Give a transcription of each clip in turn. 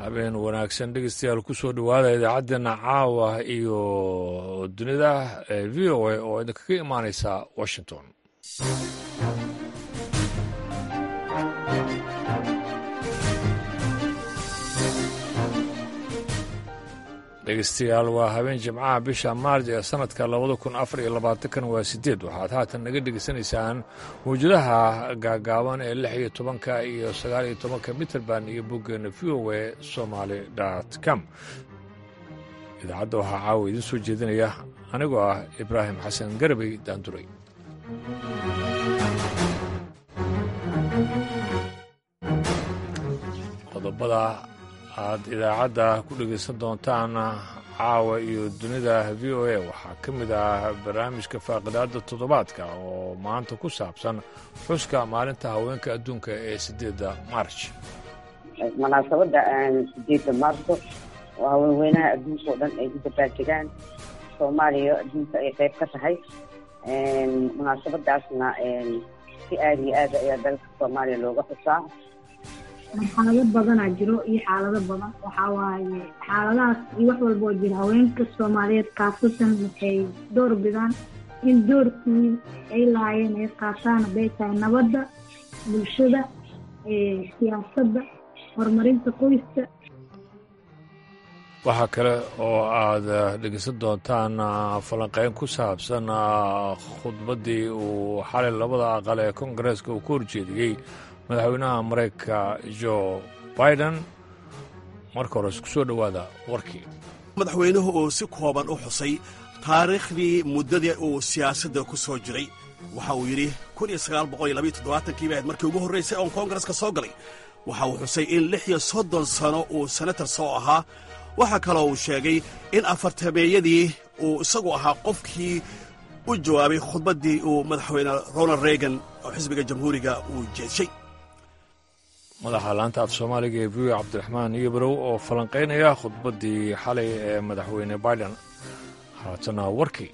habeen wanaagsan dhegeystayaal kusoo dhowaada idaacaddeenna caawa iyo dunida ee v o a oo idinkaga imaaneysa washington dhegeystayaal waa habeen jimcaha bisha maarj ee sanadka labada kun afar iyo labaatankan waa sideed waxaad haatan naga dhegeysanaysaan mawjadaha gaagaaban ee lix iyo tobanka iyo sagaal iyo tobanka mitrband iyo boggeena v o a somaly com idaacadda waxaa caawa idiin soo jeedinaya anigoo ah ibraahim xasan garabey daanduray qodobada aad idaacadda ku dhegaysan doontaan caawa iyo dunida v o a waxaa ka mid ah barnaamijka faaqidaadda toddobaadka oo maanta ku saabsan xuska maalinta haweenka adduunka ee siddeedda maarj munaasabadda sideedda maarso oo haweenweynaha adduunka oo dhan ay ku dabaaldegaan soomaaliya adduunka ay qayb ka tahay munaasabadaasna si aada iyo aada ayaa dalka soomaaliya looga xusaa marxalado badanaa jiro iyo xaalado badan waxaa waaye xaaladahaas iyo wax walba oo jira haweenka soomaaliyeed kaasatan waxay door bidaan in doorkii ay lahaayeen ay qaataan hadday tahay nabadda bulshada siyaasadda horumarinta qoyska waxaa kale oo aad dhegeysan doontaan falanqeyn ku saabsan khudbaddii uu xalay labada aqal ee kongareeska uu ka horjeediyey madaxweynaha maraykanka jo biden marka hore isku soo dhowaada warkii madaxweynuhu uu si kooban u xusay taariikhdii muddadii uu siyaasadda ku soo jiray waxa uu yidhi kii bahayd markii ugu horraysay oon koongareska soo galay waxa uu xusay in lix iyo soddon sano uu senatar soo ahaa waxaa kaloo uu sheegay in afartameeyadii uu isagu ahaa qofkii u jawaabay khudbaddii uu madaxweyne ronald reagan oo xisbiga jamhuuriga uu jeedshay madaxa laanta af soomaaliga ee v o cabdiraxmaan iyobarow oo falanqaynaya khudbaddii xalay ee madaxweyne biden haatana warkii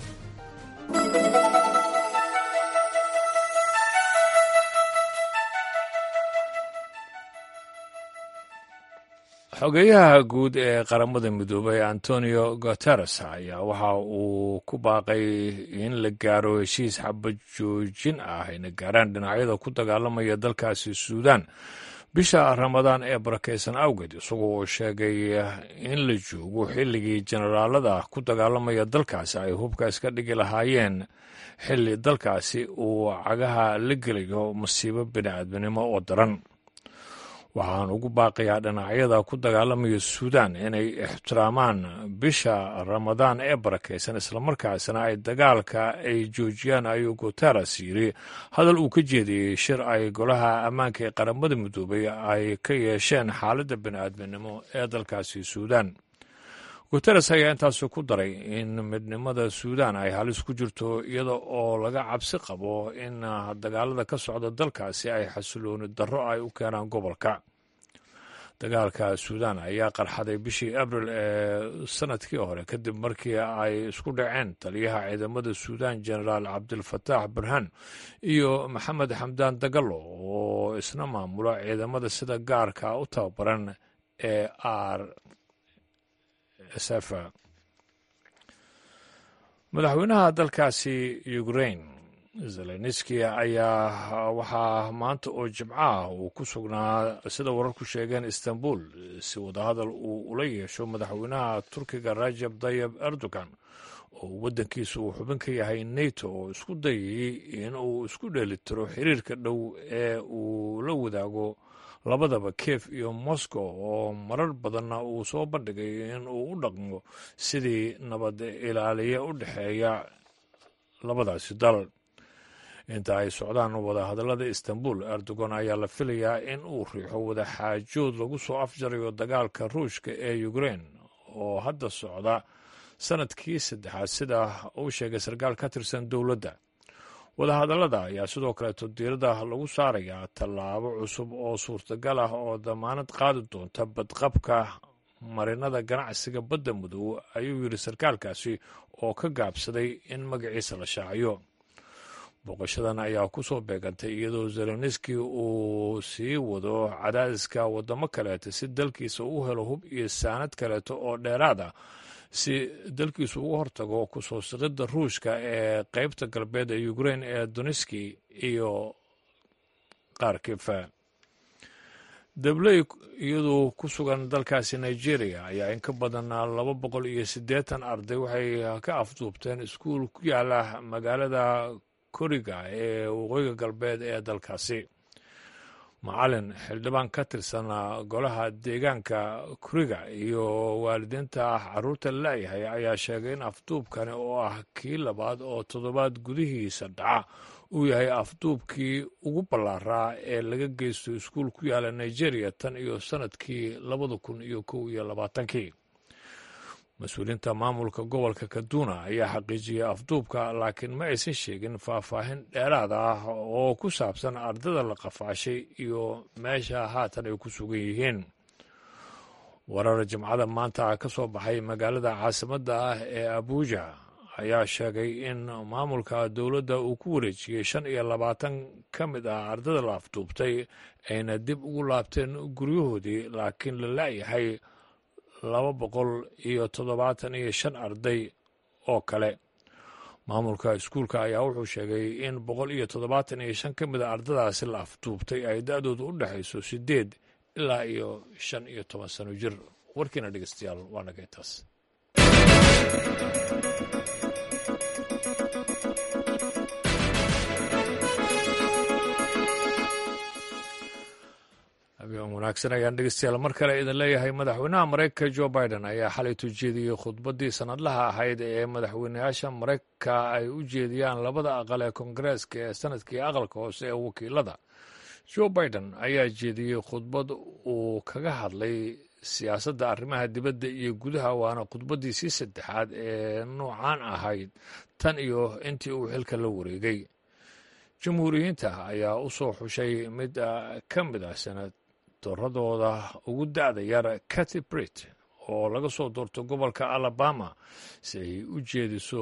xogeyaha guud ee qaramada midoobay antonio guteres ayaa waxa uu ku baaqay in la gaaro heshiis xabad joojin ah ayna gaaraan dhinacyada ku dagaalamaya dalkaasi suudaan bisha ramadaan ee barakaysan awgeed isagoo uu sheegay in la joogo xilligii jenaraalada ku dagaalamaya dalkaasi ay hubka iska dhigi lahaayeen xilli dalkaasi uu cagaha la gelayo masiibo bini'aadminimo oo daran waxaan ugu baaqayaa dhinacyada ku dagaalamaya suudaan inay ixtiraamaan bisha ramadaan ee barakaysan islamarkaasna ay dagaalka ay joojiyaan ayuu guteres yidhi hadal uu ka jeediyey shir ay golaha ammaanka ee qaramada midoobay ay ka yeesheen xaaladda bini'aadminimo ee dalkaasi suudaan guteres ayaa intaasi ku daray in midnimada suudaan ay halis ku jirto iyada oo laga cabsi qabo in dagaalada ka socda dalkaasi ay xasilooni darro ay u keenaan gobolka dagaalka suudaan ayaa qarxaday bishii abril ee sanadkii hore kadib markii ay isku dhaceen taliyaha ciidamada suudaan genaraal cabdilfataax burhaan iyo maxamed xamdaan dagalo oo isna maamula ciidamada sida gaarka u tababaran ee r sf madaxweynaha dalkaasi ukrain zelenski ayaa waxaa maanta oo jimcaah uu ku sugnaa sida wararku sheegeen istanbul si wadahadal uu ula yeesho madaxweynaha turkiga rajab tayib erdogan oo waddankiisa uu xubin ka yahay neto oo isku dayayey in uu isku dheelitiro xiriirka dhow ee uu la wadaago labadaba kiev iyo moscow oo marar badanna uu soo bandhigay in uu u dhaqmo sidii nabad ilaaliye u dhexeeya labadaasi dal inta ay socdaan wadahadallada istanbul erdogan ayaa la filayaa in uu riixo wadaxaajood lagu soo afjarayo dagaalka ruushka ee ukrein oo hadda socda sanadkii saddexaad sida uu sheegay sarkaal ka tirsan dowladda wadahadallada ayaa sidoo kaleeto diirada lagu saarayaa tallaabo cusub oo suurtagal ah oo damaanad qaadi doonta badqabka marinada ganacsiga badda madow ayuu yidhi sarkaalkaasi oo ka gaabsaday in magaciisa la shaaciyo booqashadan ayaa ku soo beegantay iyadoo zelenski uu sii wado cadaadiska waddamo kaleeta si dalkiisa u helo hub iyo saanad kaleeto oo dheeraad ah si dalkiisu uga hortago kusoo siqidda ruushka ee qeybta galbeed ee ukrein ee doniski iyo kharkifa dabley iyadoo ku sugan dalkaasi nigeria ayaa in ka badan laba boqol iyo siddeetan arday waxay ka afduubteen iskuul ku yaala magaalada koriga ee waqooyiga galbeed ee dalkaasi macalin xildhibaan ka tirsan golaha deegaanka kuriga iyo waalidiinta caruurta laayahay ayaa sheegay in afduubkani oo ah kii labaad oo toddobaad gudihiisa dhaca uu yahay afduubkii ugu ballaaraa ee laga geysto iskuul ku yaala nigeria tan iyo sannadkii labada kun iyo kow iyo labaatankii mas-uuliyiinta maamulka gobolka kaduna ayaa xaqiijiyey afduubka laakiin ma aysan sheegin faahfaahin dheeraad ah oo ku saabsan ardada la qafaashay iyo meesha haatan ay ku sugan yihiin warar jimcada maanta ka soo baxay magaalada caasimadda ah ee abuuja ayaa sheegay in maamulka dowladda uu ku wareejiyey shan iyo labaatan ka mid ah ardada la afduubtay ayna dib ugu laabteen guryahoodii laakiin la la'yahay laba boqol iyo toddobaatan iyo shan arday oo kale maamulka iskuulka ayaa wuxuu sheegay in boqol iyo toddobaatan iyo shan ka mid a ardadaasi la afduubtay ay da-doodu u dhexayso siddeed ilaa iyo shan iyo toban sano jir warkiina dhegeystayaal waa naga intaas habeen wanaagsan ayaan dhegeystayaal mar kale idin leeyahay madaxweynaha maraykanka jo biden ayaa xalay tujeediyey khudbaddii sanadlaha ahayd ee madaxweynayaasha maraykanka ay u jeediyaan labada aqal ee koongareeska ee sanadkii aqalka hoose ee wakiilada jo biden ayaa jeediyey khudbad uu kaga hadlay siyaasadda arrimaha dibadda iyo gudaha waana khudbaddiisii saddexaad ee noocaan ahayd tan iyo intii uu xilka la wareegay jamhuuriyiinta ayaa u soo xushay mid ka mid ah senatoradooda ugu da'da yar cati brit oo laga soo doorto gobolka alabama si ay u jeediso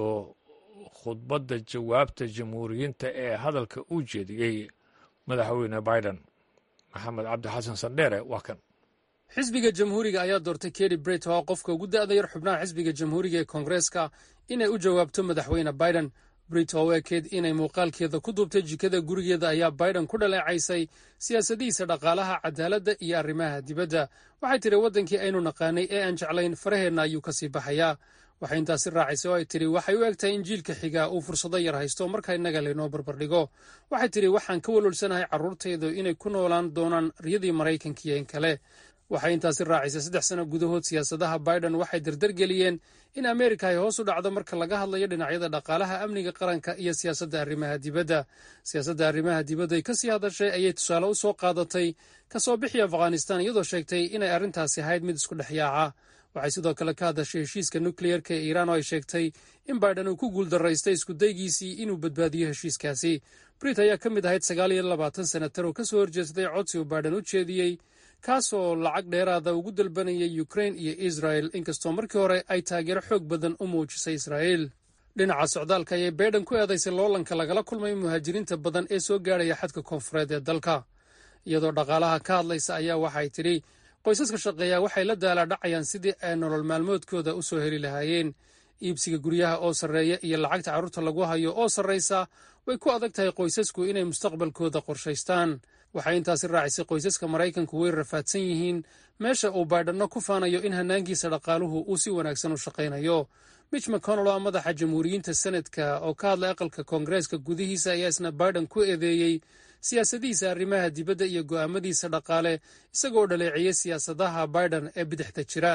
khudbadda jawaabta jamhuuriyiinta ee hadalka u jeediyey madaxweyne biden maxamed cabdi xasan sandheere waa kan xisbiga jamhuuriga ayaa doortay keri bret oo ah qofka ugu da'da yar xubnaha xisbiga jamhuuriga ee koongareeska inay u jawaabto madaxweyne biden brit oo u ekeed inay muuqaalkeeda ku duubtay jikada gurigeeda ayaa biden ku dhaleecaysay siyaasadihiisa dhaqaalaha cadaaladda iyo arrimaha dibadda waxay tidhi waddankii aynu naqaanay ee aan jeclayn faraheenna ayuu ka sii baxayaa waxay intaasi raacisay oo ay tidhi waxay u eg tahay in jiilka xigaa uu fursado yar haysto marka innaga laynoo barbardhigo waxay tidhi waxaan ka walwalsanahay carruurtaydu inay ku noolaan doonaan riyadii maraykankiyo in kale waxay intaasi raacisay saddex sano gudahood siyaasadaha biden waxay dardargeliyeen in ameerika ay hoos u dhacdo marka laga hadlayo dhinacyada dhaqaalaha amniga qaranka iyo siyaasadda arrimaha dibadda siyaasadda arrimaha dibadda ay ka sii hadashay ayay tusaale u soo qaadatay ka soo bixi afghanistan iyadoo sheegtay inay arrintaasi ahayd mid isku dhex yaaca waxay sidoo kale ka hadashay heshiiska nukleyerka ee iiraan oo ay sheegtay in biden uu ku guuldaraystay iskudaygiisii inuu badbaadiyo heshiiskaasi brit ayaa ka mid ahayd sagaal iyo labaatan senatar oo ka soo horjeestay codsi uu biden u jeediyey kaasoo lacag dheeraada ugu dalbanayay ukrain iyo israel inkastoo markii hore ay taageero xoog badan u muujisay israa'iil dhinaca socdaalka ayay baydhan ku eedaysay loolanka lagala kulmay muhaajiriinta badan ee soo gaadhaya xadka koonfureed ee dalka iyadoo dhaqaalaha ka hadlaysa ayaa waxay tidhi qoysaska shaqeeya waxay la daalaadhacayaan sidii ay nolol maalmoodkooda u soo heli lahaayeen iibsiga guryaha oo sarreeya iyo lacagta carruurta lagu hayo oo sarraysa way ku adag tahay qoysasku inay mustaqbalkooda qorshaystaan waxay intaasi raacisay qoysaska maraykanku way rafaadsan yihiin meesha uu baydhanno ku faanayo in hannaankiisa dhaqaaluhu uu si wanaagsan u shaqaynayo mitch mcconnell oo madaxa jamhuuriyiinta senadka oo ka hadlay aqalka koongareeska gudihiisa ayaa isna baiden ku eedeeyey siyaasadihiisa arrimaha dibadda iyo go'aamadiisa dhaqaale isagoo dhaleeciyey siyaasadaha biden ee bidixda jira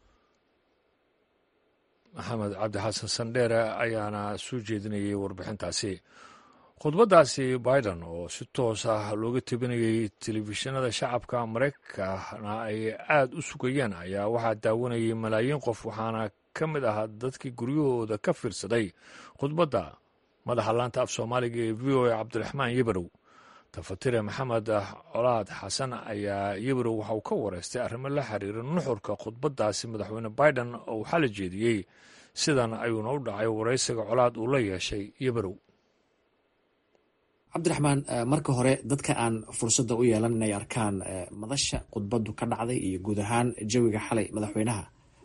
maxamed cabdi xasan sandheere ayaana soo jeedinayay warbixintaasi khudbaddaasi biden oo si toos ah looga tebinayey telefishinada shacabka maraykankana ay aad u sugayeen ayaa waxaa daawanayay malaayiin qof waxaana ka mid ah dadkii guryahooda ka fiirsaday khudbadda madaxa laanta af soomaaliga ee v o a cabdiraxmaan yebarow tafatire maxamed colaad xasan ayaa yebarow waxa uu ka wareystay arrimo la xiriira nuxurka khudbaddaasi madaxweyne biden oo uu xala jeediyey sidan ayuuna u dhacay waraysiga colaad uu la yeeshay yebarow cabdiraxmaan marka hore dadka aan fursadda u yeelan inay arkaan madasha khudbaddu ka dhacday iyo guud ahaan jawiga xalay madaxweynaha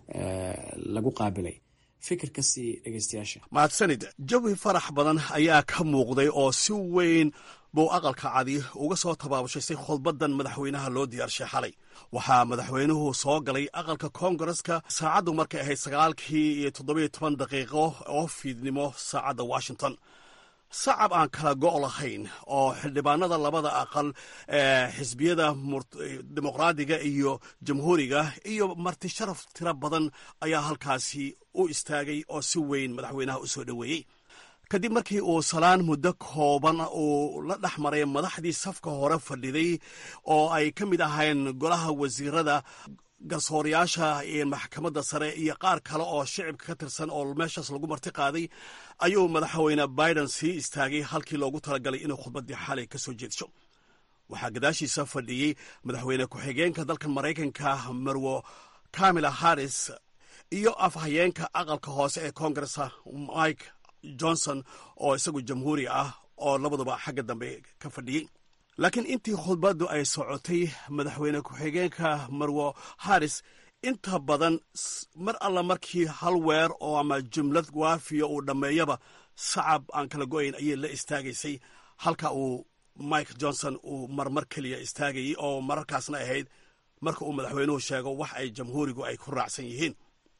lagu qaabilay fikirka sii dhegeystayaasha mahadsanid jawi farax badan ayaa ka muuqday oo si weyn buu aqalka cadi uga soo tabaabushaysay khudbaddan madaxweynaha loo diyaarshay xalay waxaa madaxweynuhu soo galay aqalka koongareska saacaddu markay ahayd sagaalkii iyo toddobiyo toban daqiiqo oo fiidnimo saacadda washington sacab aan kala go' lahayn oo xildhibaanada labada aqal ee xisbiyada dimuqraadiga iyo jamhuuriga iyo marti sharaf tiro badan ayaa halkaasi u istaagay oo si weyn madaxweynaha u soo dhoweeyey kadib markii uu salaan muddo kooban uu la dhex maray madaxdii safka hore fadhiday oo ay ka mid ahayn golaha wasiirada garsoorayaasha iyo maxkamadda sare iyo qaar kale oo shicibka ka tirsan oo meeshaas lagu marti qaaday ayuu madaxweyne biden sii istaagay halkii loogu talagalay inuu khudbaddii xalay ka soo jeedsho waxaa gadaashiisa fadhiyey madaxweyne ku-xigeenka dalkan maraykanka marwo kamila harris iyo afhayeenka aqalka hoose ee koongaresa mike johnson oo isagu jamhuuri ah oo labaduba xagga dambe ka fadhiyey laakiin intii khudbaddu ay socotay madaxweyne ku-xigeenka marwo harris inta badan mar alla markii hal weer oo ama jumlad waafiya uu dhammeeyaba sacab aan kala go'ayn ayay la istaagaysay halka uu mike johnson uu marmar keliya istaagayey oo mararkaasna ahayd marka uu madaxweynuhu sheego wax ay jamhuurigu ay ku raacsan yihiin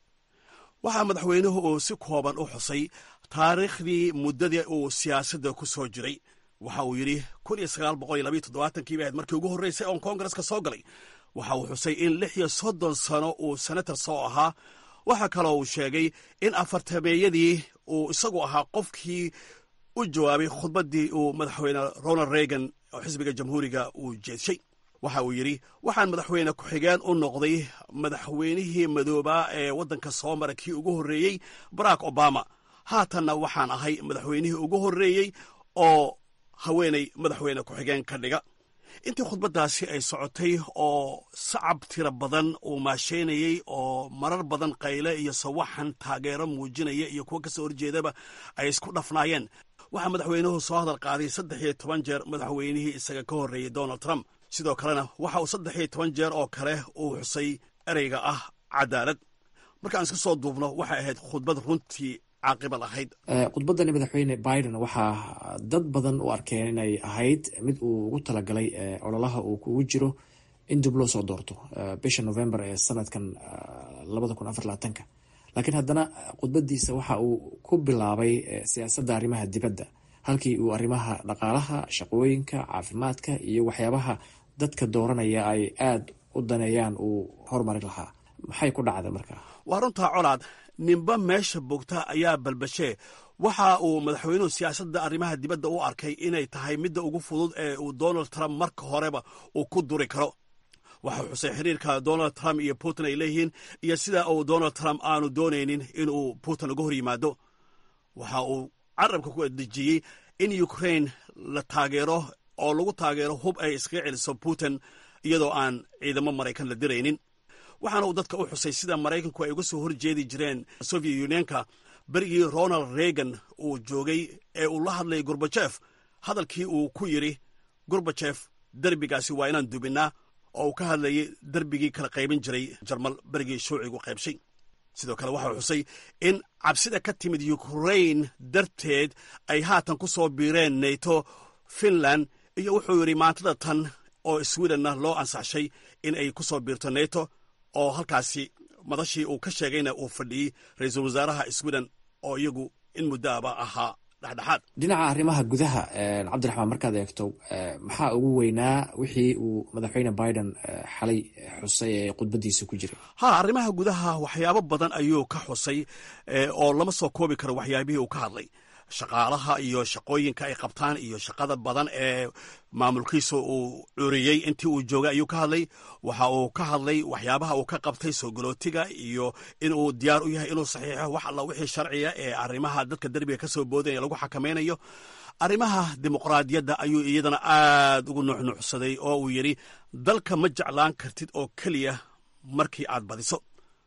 waxaa madaxweynuhu uu si kooban u xusay taariikhdii muddadii uu siyaasadda ku soo jiray waxa uu yidhi kun iyo sagaal boqol iyo labiyo toddobaatankii bay ahayd markii ugu horreysay oon koongareska soo galay waxa uu xusay in lix iyo soddon sano uu senator soo ahaa waxaa kaloo uu sheegay in afartameeyadii uu isagu ahaa qofkii u jawaabay khudbaddii uu madaxweyne ronald reagan oo xisbiga jamhuuriga uu jeedshay waxa uu yidhi waxaan madaxweyne ku-xigeen u noqday madaxweynihii madoobaa ee waddanka soo mara kii ugu horreeyey barack obama haatanna waxaan ahay madaxweynihii ugu horreeyey oo haweenay madaxweyne ku-xigeen ka dhiga intii khudbaddaasi ay socotay oo sacab tiro badan uu maasheynayey oo marar badan qayle iyo sawaxan taageero muujinaya iyo kuwo kasoo horjeedaba ay isku dhafnaayeen waxaa madaxweynuhu soo hadal qaaday saddex iyo toban jeer madaxweynihii isaga ka horreeyey donald trump sidoo kalena waxa uu saddex iyo toban jeer oo kale uu xusay ereyga ah cadaalad markaan iska soo duubno waxay ahayd khudbad runtii caaqiba lahayd khudbaddani madaxweyne biden waxaa dad badan u arkeen inay ahayd mid uu ugu talagalay ololaha uu kugu jiro in dib loo soo doorto bisha november ee sanadkan labada kun afar labaatanka laakiin haddana khudbadiisa waxa uu ku bilaabay siyaasadda arrimaha dibadda halkii uu arrimaha dhaqaalaha shaqooyinka caafimaadka iyo waxyaabaha dadka dooranaya ay aada u daneeyaan uu horumari lahaa maxay ku dhacday markaa waa runtaa colaad ninba meesha bogta ayaa balbashee waxa uu madaxweynuhu siyaasadda arrimaha dibadda u arkay inay tahay midda ugu fudud ee uu donald trump marka horeba uu ku duri karo waxau xusay xiriirka donald trump iyo putin ay leeyihiin iyo sida uu donald trump aanu doonaynin inuu putin uga hor yimaado waxa uu carabka ku dejiyey in ukraine la taageero oo lagu taageero hub ay iskaga celiso putin iyadoo aan ciidamo maraykan la diraynin waxaana uu dadka u xusay sida maraykanku ay uga soo horjeedi jireen soviet unionka berigii ronald reagan uu joogay ee uu la hadlayay gorbajef hadalkii uu ku yidhi gorbajef derbigaasi waa inaan dubinnaa oo uu ka hadlayay derbigii kala qaybin jiray jarmal berigii shuucigu qaybshay sidoo kale waxau xusay in cabsida ka timid ukrain darteed ay haatan ku soo biireen nato finland iyo wuxuu yidhi maantada tan oo swedenna loo ansaxshay in ay ku soo biirto nato oo halkaasi madashii uu ka sheegayna uu fadhiyey ra-iisul wasaaraha sweden oo iyagu in muddoaba ahaa dhexdhexaad dhinaca arrimaha gudaha cabdiraxmaan markaad eegto maxaa ugu weynaa wixii uu madaxweyne biden xalay xusay ee khudbadiisa ku jiray ha arrimaha gudaha waxyaabo badan ayuu ka xusay oo lama soo koobi karo waxyaabihii uu ka hadlay shaqaalaha iyo shaqooyinka ay qabtaan iyo shaqada badan ee maamulkiisa uu curiyey intii uu joogay ayuu ka hadlay waxa uu ka hadlay waxyaabaha uu ka qabtay soo galootiga iyo inuu diyaar u yahay inuu saxiixo wax alla wixii sharciga ee arrimaha dadka derbiga ka soo boodaya lagu xakamaynayo arrimaha dimuqraadiyadda ayuu iyadana aad ugu nuuxnuuxsaday oo uu yidhi dalka ma jeclaan kartid oo keliya markii aad badiso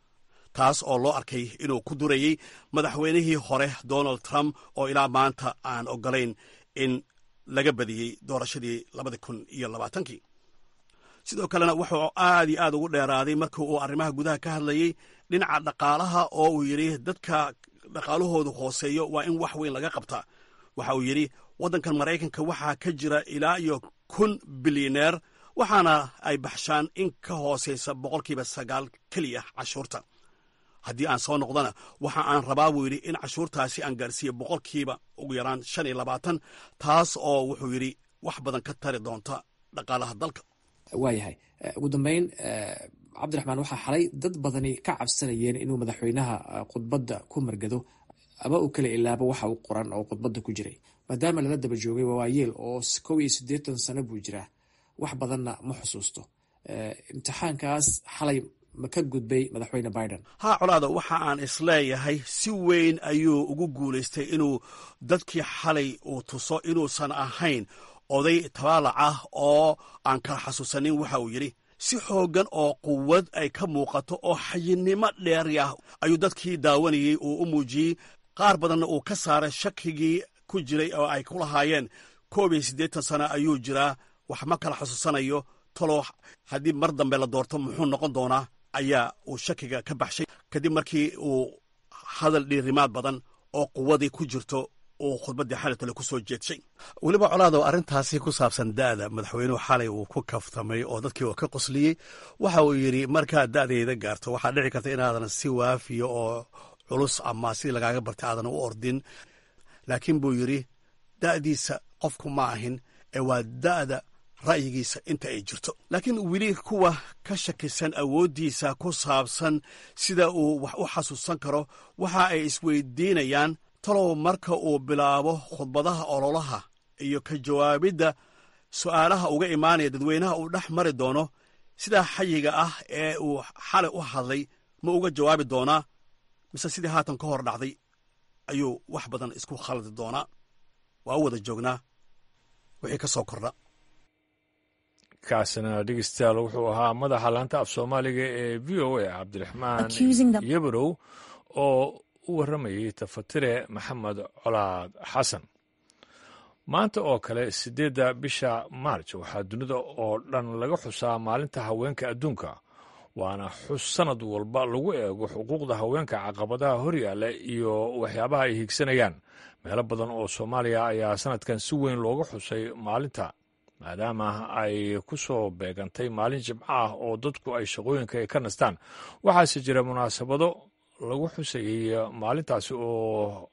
taas oo loo arkay inuu ku durayey madaxweynihii hore donald trump oo ilaa maanta aan ogolayn in laga badiyey doorashadii labadi kun iyo labaatankii sidoo kalena wuxuu aad iyo aad ugu dheeraaday markii uu arrimaha gudaha ka hadlayey dhinaca dhaqaalaha oo uu yidhi dadka dhaqaalahoodu hooseeyo waa in wax weyn laga qabtaa waxa uu yidhi waddankan maraykanka waxaa ka jira ilaa iyo kun bilyaneer waxaana ay baxshaan in ka hooseysa boqolkiiba sagaal keliya cashuurta haddii aan soo noqdana waxa aan rabaa buu yidhi in cashuurtaasi aan gaarsiiyo boqolkiiba ugu yaraan shan iyo labaatan taas oo wuxuu yidhi wax badan ka tari doonta dhaqaalaha dalka waayahay ugu dambeyn cabdiraxmaan waxaa xalay dad badani ka cabsanayeen inuu madaxweynaha khudbadda ku margado ama uu kala ilaabo waxa uu qoran oo khudbadda ku jiray maadaama lala daba joogay waayeel oo kow iyo siddeetan sano buu jiraa wax badanna ma xusuusto imtixaankaas xalay ma ka gudbay madaxweyne biden haa colaada waxa aan isleeyahay si weyn ayuu ugu guulaystay inuu dadkii xalay uu tuso inuusan ahayn oday tabaalac ah oo aan kala xasuusanin waxa uu yidhi si xooggan oo quwad ay ka muuqato oo xayinnimo dheeri ah ayuu dadkii daawanayey uu u muujiyey qaar badanna uu ka saaray shakigii ku jiray oo ay ku lahaayeen koob iyo siddeetan sano ayuu jiraa wax ma kala xusuusanayo talow haddii mar dambe la doorto muxuu noqon doonaa ayaa uu shakiga ka baxshay kadib markii uu hadal dhiirimaad badan oo quwadii ku jirto uu khudbaddii xalay tale ku soo jeedshay weliba colaado arrintaasi ku saabsan da'da madaxweynuhu xalay uu ku kaftamay oo dadkii uu ka qosliyey waxa uu yidhi markaad da'dayda gaarto waxaa dhici karta inaadan si waafiya oo culus ama sidii lagaaga bartay aadan u ordin laakiin buu yidhi da'diisa qofku ma ahin ee waa da'da ra'yigiisa inta ay jirto laakiin weli kuwa ka shakisan awooddiisa ku saabsan sida uu wax u xasuusan karo waxa ay isweydiinayaan talow marka uu bilaabo khudbadaha ololaha iyo ka jawaabidda su'aalaha uga imaanaya dadweynaha uu dhex mari doono sidaa xayiga ah ee uu xalay u hadlay ma uga jawaabi doonaa mise sidii haatan ka hor dhacday ayuu wax badan isku khaldi doonaa waa u wada joognaa wixii ka soo kordha kaasina dhegeystayaal wuxuu ahaa madaxa laanta af soomaaliga ee v o a cabdiraxmaan yabarow oo u warramayay tafatire maxamed colaad xasan maanta oo kale siddeedda bisha maarj waxaa dunida oo dhan laga xusaa maalinta haweenka adduunka waana xus sanad walba lagu eego xuquuqda haweenka caqabadaha horyaalla iyo waxyaabaha ay higsanayaan meelo badan oo soomaaliya ayaa sanadkan si weyn looga xusay maalinta maadaama ay ku soo beegantay maalin jimco ah oo dadku ay shaqooyinka ay ka nastaan waxaase jira munaasabado lagu xusayay maalintaasi oo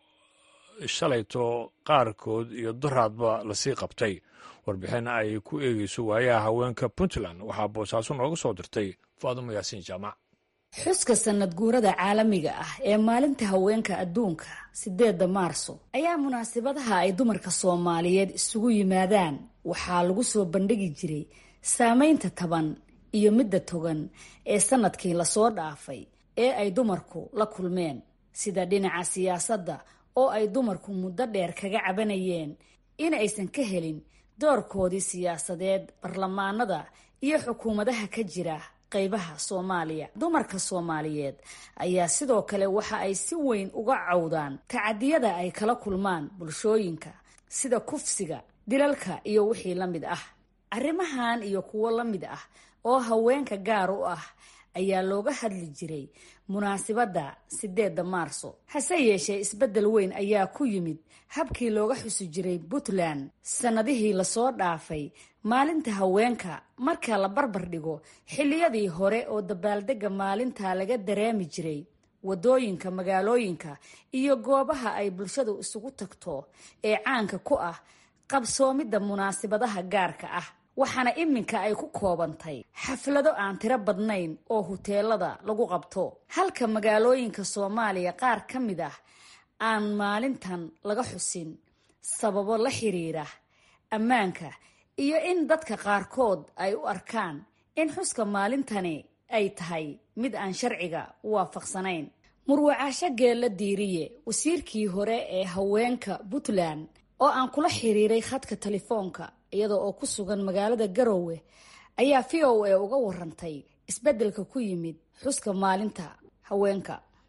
shalayto qaarkood iyo daraadba lasii qabtay warbixin ay ku eegeyso waayaha haweenka puntland waxaa boosaaso nooga soo dirtay faadumo yaasiin jaamac xuska sanad guurada caalamiga ah ee maalinta haweenka adduunka sideedda maarso ayaa munaasabadaha ay dumarka soomaaliyeed isugu yimaadaan waxaa lagu soo bandhigi jiray saameynta taban iyo midda togan ee sanadkii lasoo dhaafay ee ay dumarku la kulmeen sida dhinaca siyaasadda oo ay dumarku muddo dheer kaga cabanayeen in aysan ka helin doorkoodii siyaasadeed barlamaanada iyo xukuumadaha ka jira qaybaha soomaaliya dumarka soomaaliyeed ayaa sidoo kale waxa ay si weyn uga cawdaan tacadiyada ay kala kulmaan bulshooyinka sida kufsiga dilalka iyo wixii la mid ah arrimahan iyo kuwo la mid ah oo haweenka gaar u ah ayaa looga hadli jiray munaasibadda sideedda maarso hase yeeshee isbeddel weyn ayaa ku yimid habkii looga xusi jiray puntland sannadihii lasoo dhaafay maalinta haweenka marka la barbar dhigo xilliyadii hore oo dabaaldegga maalinta laga dareemi jiray waddooyinka magaalooyinka iyo goobaha ay bulshadu isugu tagto ee caanka ku ah qabsoomidda munaasibadaha gaarka ah waxaana iminka ay ku koobantay xaflado aan tiro badnayn oo huteelada lagu qabto halka magaalooyinka soomaaliya qaar ka mid ah aan maalintan laga xusin sababo la xiriira ammaanka iyo in dadka qaarkood ay u arkaan in xuska maalintani ay tahay mid aan sharciga waafaqsanayn murwacaasho geella diiriye wasiirkii hore ee haweenka puntland oo aan kula xiriiray khadka telefoonka iyada oo ku sugan magaalada garoowe ayaa v o a uga warantay isbeddelka ku yimid xuska maalinta haweenka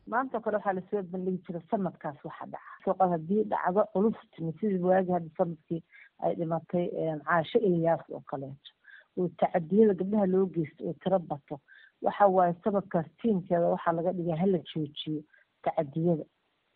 maanta kale waxaa lasoo bandhigi jira sanadkaas waxa dhaca suuqa haddii dhacdo culus timi sidii waagi hadda sanadkii ay dhimatay caasho ilyaas oo kaleeto oo tacadiyada gabdhaha loo geysto oo tiro bato waxa waaye sanadkaas tiimkeeda waxaa laga dhigaa hala joojiyo tacadiyada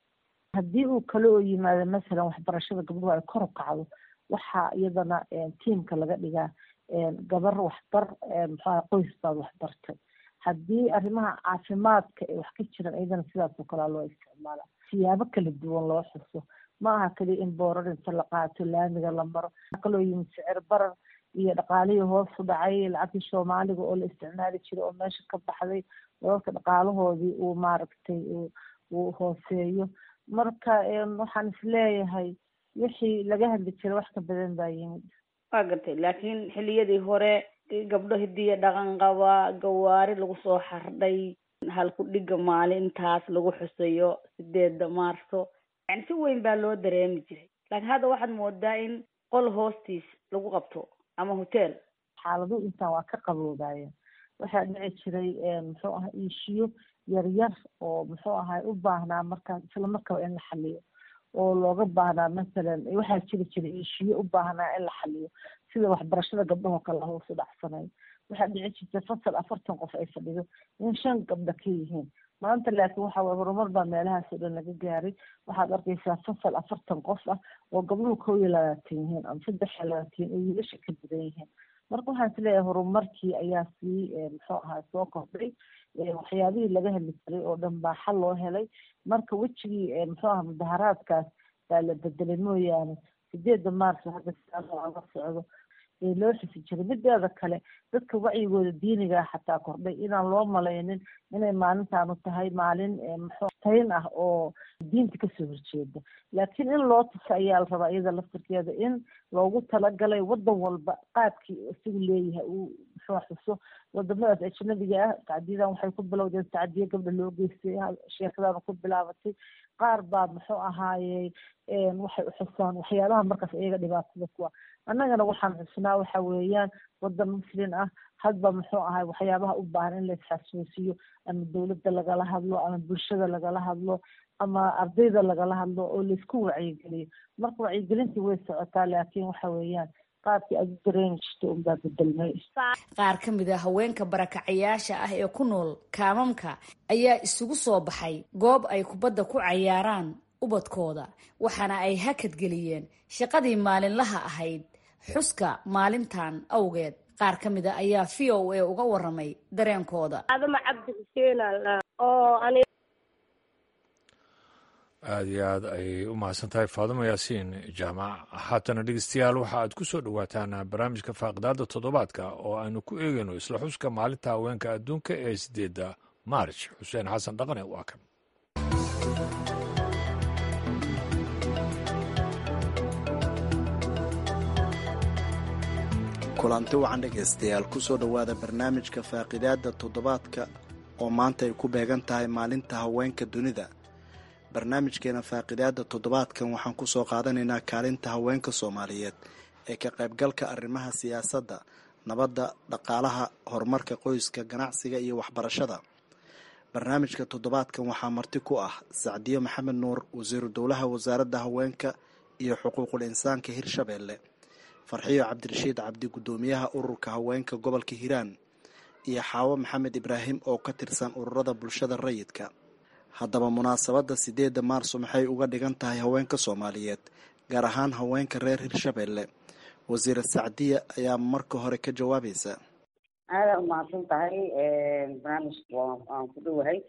haddii uu kale oo yimaado masalan waxbarashada gabdhuhu ay kor u kacdo waxaa iyadana tiimka laga dhigaa gabar waxbar muxuaha qoys baad waxbartay haddii arrimaha caafimaadka ee wax ka jiran iyadana sidaasoo kalea loo isticmaala siyaabo kala duwan loo xuso ma aha kaliya in boorar inta la qaato laamiga la maro kaloo yimid sicir barar iyo dhaqaalihii hoos u dhacay lacagtii soomaaliga oo la isticmaali jiray oo meesha ka baxday dadka dhaqaalahoodii uu maaragtay uu hooseeyo marka waxaan isleeyahay wixii laga hadli jiray wax ka badan baa yimid waa gartay laakiin xilliyadii hore gabdho hidiya dhaqan qaba gawaari lagu soo xardhay halku dhiga maalintaas lagu xusayo sideeda maarso yani si weyn baa loo dareemi jiray laakiin hadda waxaad moodaa in qol hoostiis lagu qabto ama hotel xaaladuhu intaan waa ka qaboobaayeen waxaa dhici jiray muxuu ahaa iishiyo yaryar oo muxuu ahay u baahnaa markaas isla markaba in la xaliyo oo looga baahnaa masalan waxaa jiri jiray iishiyo u baahnaa in la xaliyo sida waxbarashada gabdhahoo kale hoos u dhacsanayo waxaa dhici jirtay fasal afartan qof ay fadhido in shan gabdha ka yihiin maanta laakiin waxa waye horumar baa meelahaas oo dhan laga gaaray waxaad arkaysaa fasal afartan qof ah oo gabdhuhu kow iyo labaatan yihiin ama saddex iyo labaatan oo wiilasha ka badan yihiin marka waxaan isleeyahay horumarkii ayaa sii muxuu ahaa soo kordhay waxyaabihii laga heli jiray oo dhan baa xal loo helay marka wejigii muxuu aha mudaharaadkaas baa la bedelay mooyaane sideeda maarso hadda siaasoo aga socdo ee loo xusi jiray mideeda kale dadka wacyigooda diinigaa xataa kordhay inaan loo malaynin inay maalintaanu tahay maalin muxuu tayn ah oo diinta kasoo horjeeda laakiin in loo tuso ayaa la rabaa iyada laftirkeeda in loogu talagalay wadan walba qaabkii isagu leeyahay uu muxuu xuso wadamadaas ajnabiga ah tacdiyadan waxay ku bilowdeen tacdiye gabdha loo geystay sheekadaanu ku bilaabatay qaar baa muxuu ahaaye waxay uxusaan waxyaabaha markaas iyaga dhibaatada kuwa annagana waxaan xusnaa waxa weeyaan wadan muslin ah hadba muxuu ahay waxyaabaha u baahan in la isxasuusiyo ama dowladda lagala hadlo ama bulshada lagala hadlo ama ardayda lagala hadlo oo laisku wacyigeliyo marka wacyigelintii way socotaa laakiin waxa weeyaan qaabkii aad u dareemi jirta unbaa bedelmay qaar ka mid a haweenka barakacayaasha ah ee ku nool kaamamka ayaa isugu soo baxay goob ay kubadda ku cayaaraan ubadkooda waxaana ay hakadgeliyeen shaqadii maalinlaha ahayd xuska maalintan awgeed qaar ka mid a ayaa v o a uga waramay dareenkooda adama cabdi xuseen oo ani aada iyo aad ayay u mahadsan tahay faadimo yaasiin jaamac haatana dhegeystayaal waxa aad ku soo dhowaataan barnaamijka faaqidaada toddobaadka oo aynu ku eegayno isla xuska maalinta haweenka adduunka ee sideedda maarj xuseen xasan dhaqane waa kan kulanti wacan dhegaystayaal kusoo dhowaada barnaamijka faaqidaada toddobaadka oo maanta ay ku beegan tahay maalinta haweenka dunida barnaamijkeena faaqidaada toddobaadkan waxaan kusoo qaadanaynaa kaalinta haweenka soomaaliyeed ee ka qaybgalka arrimaha siyaasadda nabadda dhaqaalaha horumarka qoyska ganacsiga iyo waxbarashada barnaamijka toddobaadkan waxaa marti ku ah sacdiyo maxamed nuur wasiiru dowlaha wasaaradda haweenka iyo xuquuqul insaanka hirshabeelle farxiyo cabdirashiid cabdi guddoomiyaha ururka haweenka gobolka hiiraan iyo xaawo maxamed ibraahim oo ka tirsan ururada bulshada rayidka haddaba munaasabadda sideedda maarso maxay uga dhigan tahay haweenka soomaaliyeed gaar ahaan haweenka reer hirshabeelle wasiira sacdiya ayaa marka hore ka jawaabaysa aada umahadsan tahay barnaamijka waan ku dhowahay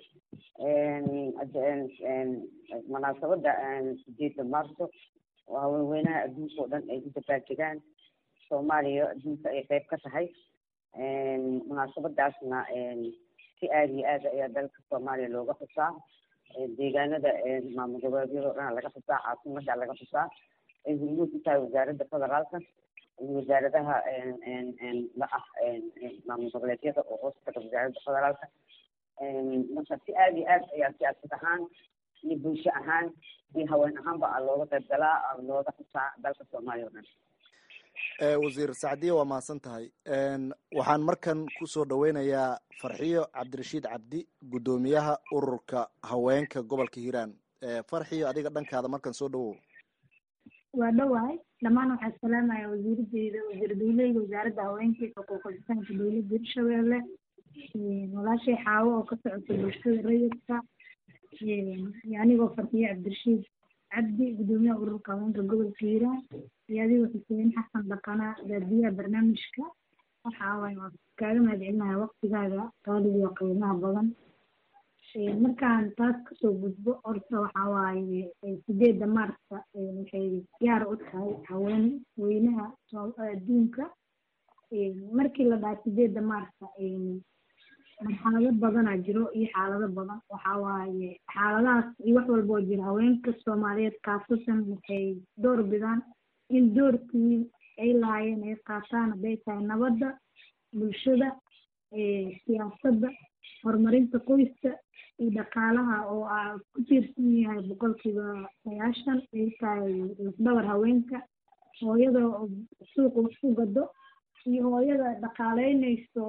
munaasabadda sideedda maarso oo haweenweynaha adduunka oo dhan ay ku dabaaldegaan soomaaliya adduunka ay qeyb ka tahay munaasabadaasna si aada iyo aad ayaa dalka soomaaliya looga xusaa deegaanada maamul goboleedyada o dhan laga xusaa caasimada laga xusaa ay hormuud u tahay wasaaradda federaalka iyo wasaaradaha la ah maamul goboleedyada oo hoos taga wasaaradda federaalka marka si aada iyo aad ayaa siyaasad ahaan iyo bulsho ahaan iyo haween ahaanba a looga qayb galaa looga xusaa dalka soomaaliya o dhan wasiir sacdiya waa mahadsan tahay waxaan markan kusoo dhaweynayaa farxiyo cabdirashiid cabdi guddoomiyaha ururka haweenka gobolka hiiraan farxiyo adiga dhankaada markan soo dhawow waa dhowahay dhammaan waxaa salaamaya wasiiradeyda wasiir dawleyda wasaaradda haweenka iyo xuquuqul insaanka dowladda hirshabeelle walaashay xaawo oo ka socota bulshada rayidka iyo anigoo farxiyo cabdirashiid cabdi guddoomiyaha ururka haweenka gobolka hiiraan iyo adigoo xuseen xasan dhaqana daadiyaha barnaamijka waxa waaye waa kaaga mahadcelinaha waqtigaaga qaaliga iyo qiimaha badan markaan taas kasoo gudbo horta waxa waaye sideedda maarsa waxay gaar u tahay haween weynaha adduunka markii la dhaha sideedda maarsa marxalado badanaa jiro iyo xaalado badan waxa waaye xaaladahaas iyo wax walba oo jira haweenka soomaaliyeed kaasatan waxay door bidaan in doorkii ay lahaayeen ay qaataan hadday tahay nabadda bulshada siyaasadda horumarinta qoyska iyo dhaqaalaha oo aa ku tiirsan yahay boqolkiiba sagaashan ay tahay lafdhabar haweenka hooyada suuqa wax ku gado iyo hooyada dhaqaaleynayso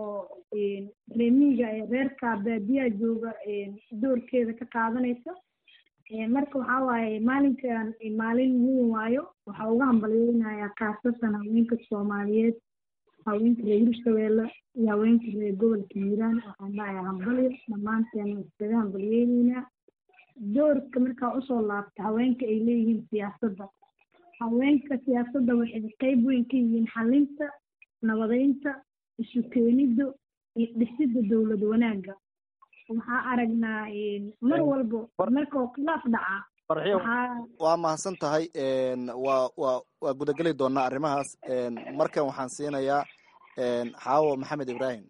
reemiga ee reerka baadiyaha jooga doorkeeda ka qaadanaysa marka waxaa waaye maalinkan maalin weyn waayo waxaa uga hambalyeynayaa khaasatan haweenka soomaaliyeed haweenka reer hirshabeelle iyo haweenka reer gobolka hiiraan waxaan dhahayaa hambalyo dhammaanteen iskaga hambalyeyneynaa doorka markaa usoo laabta haweenka ay leeyihiin siyaasadda haweenka siyaasadda waxay qeyb weyn ka yihiin xalinta nabadeynta isu keenidda iyo dhisidda dowlad wanaagga waxaa aragnaa mar walbo markao khilaaf dhacaa waa mahadsan tahay waa waa waa gudageli doonaa arrimahaas markan waxaan siinayaa xaawo maxamed ibraahim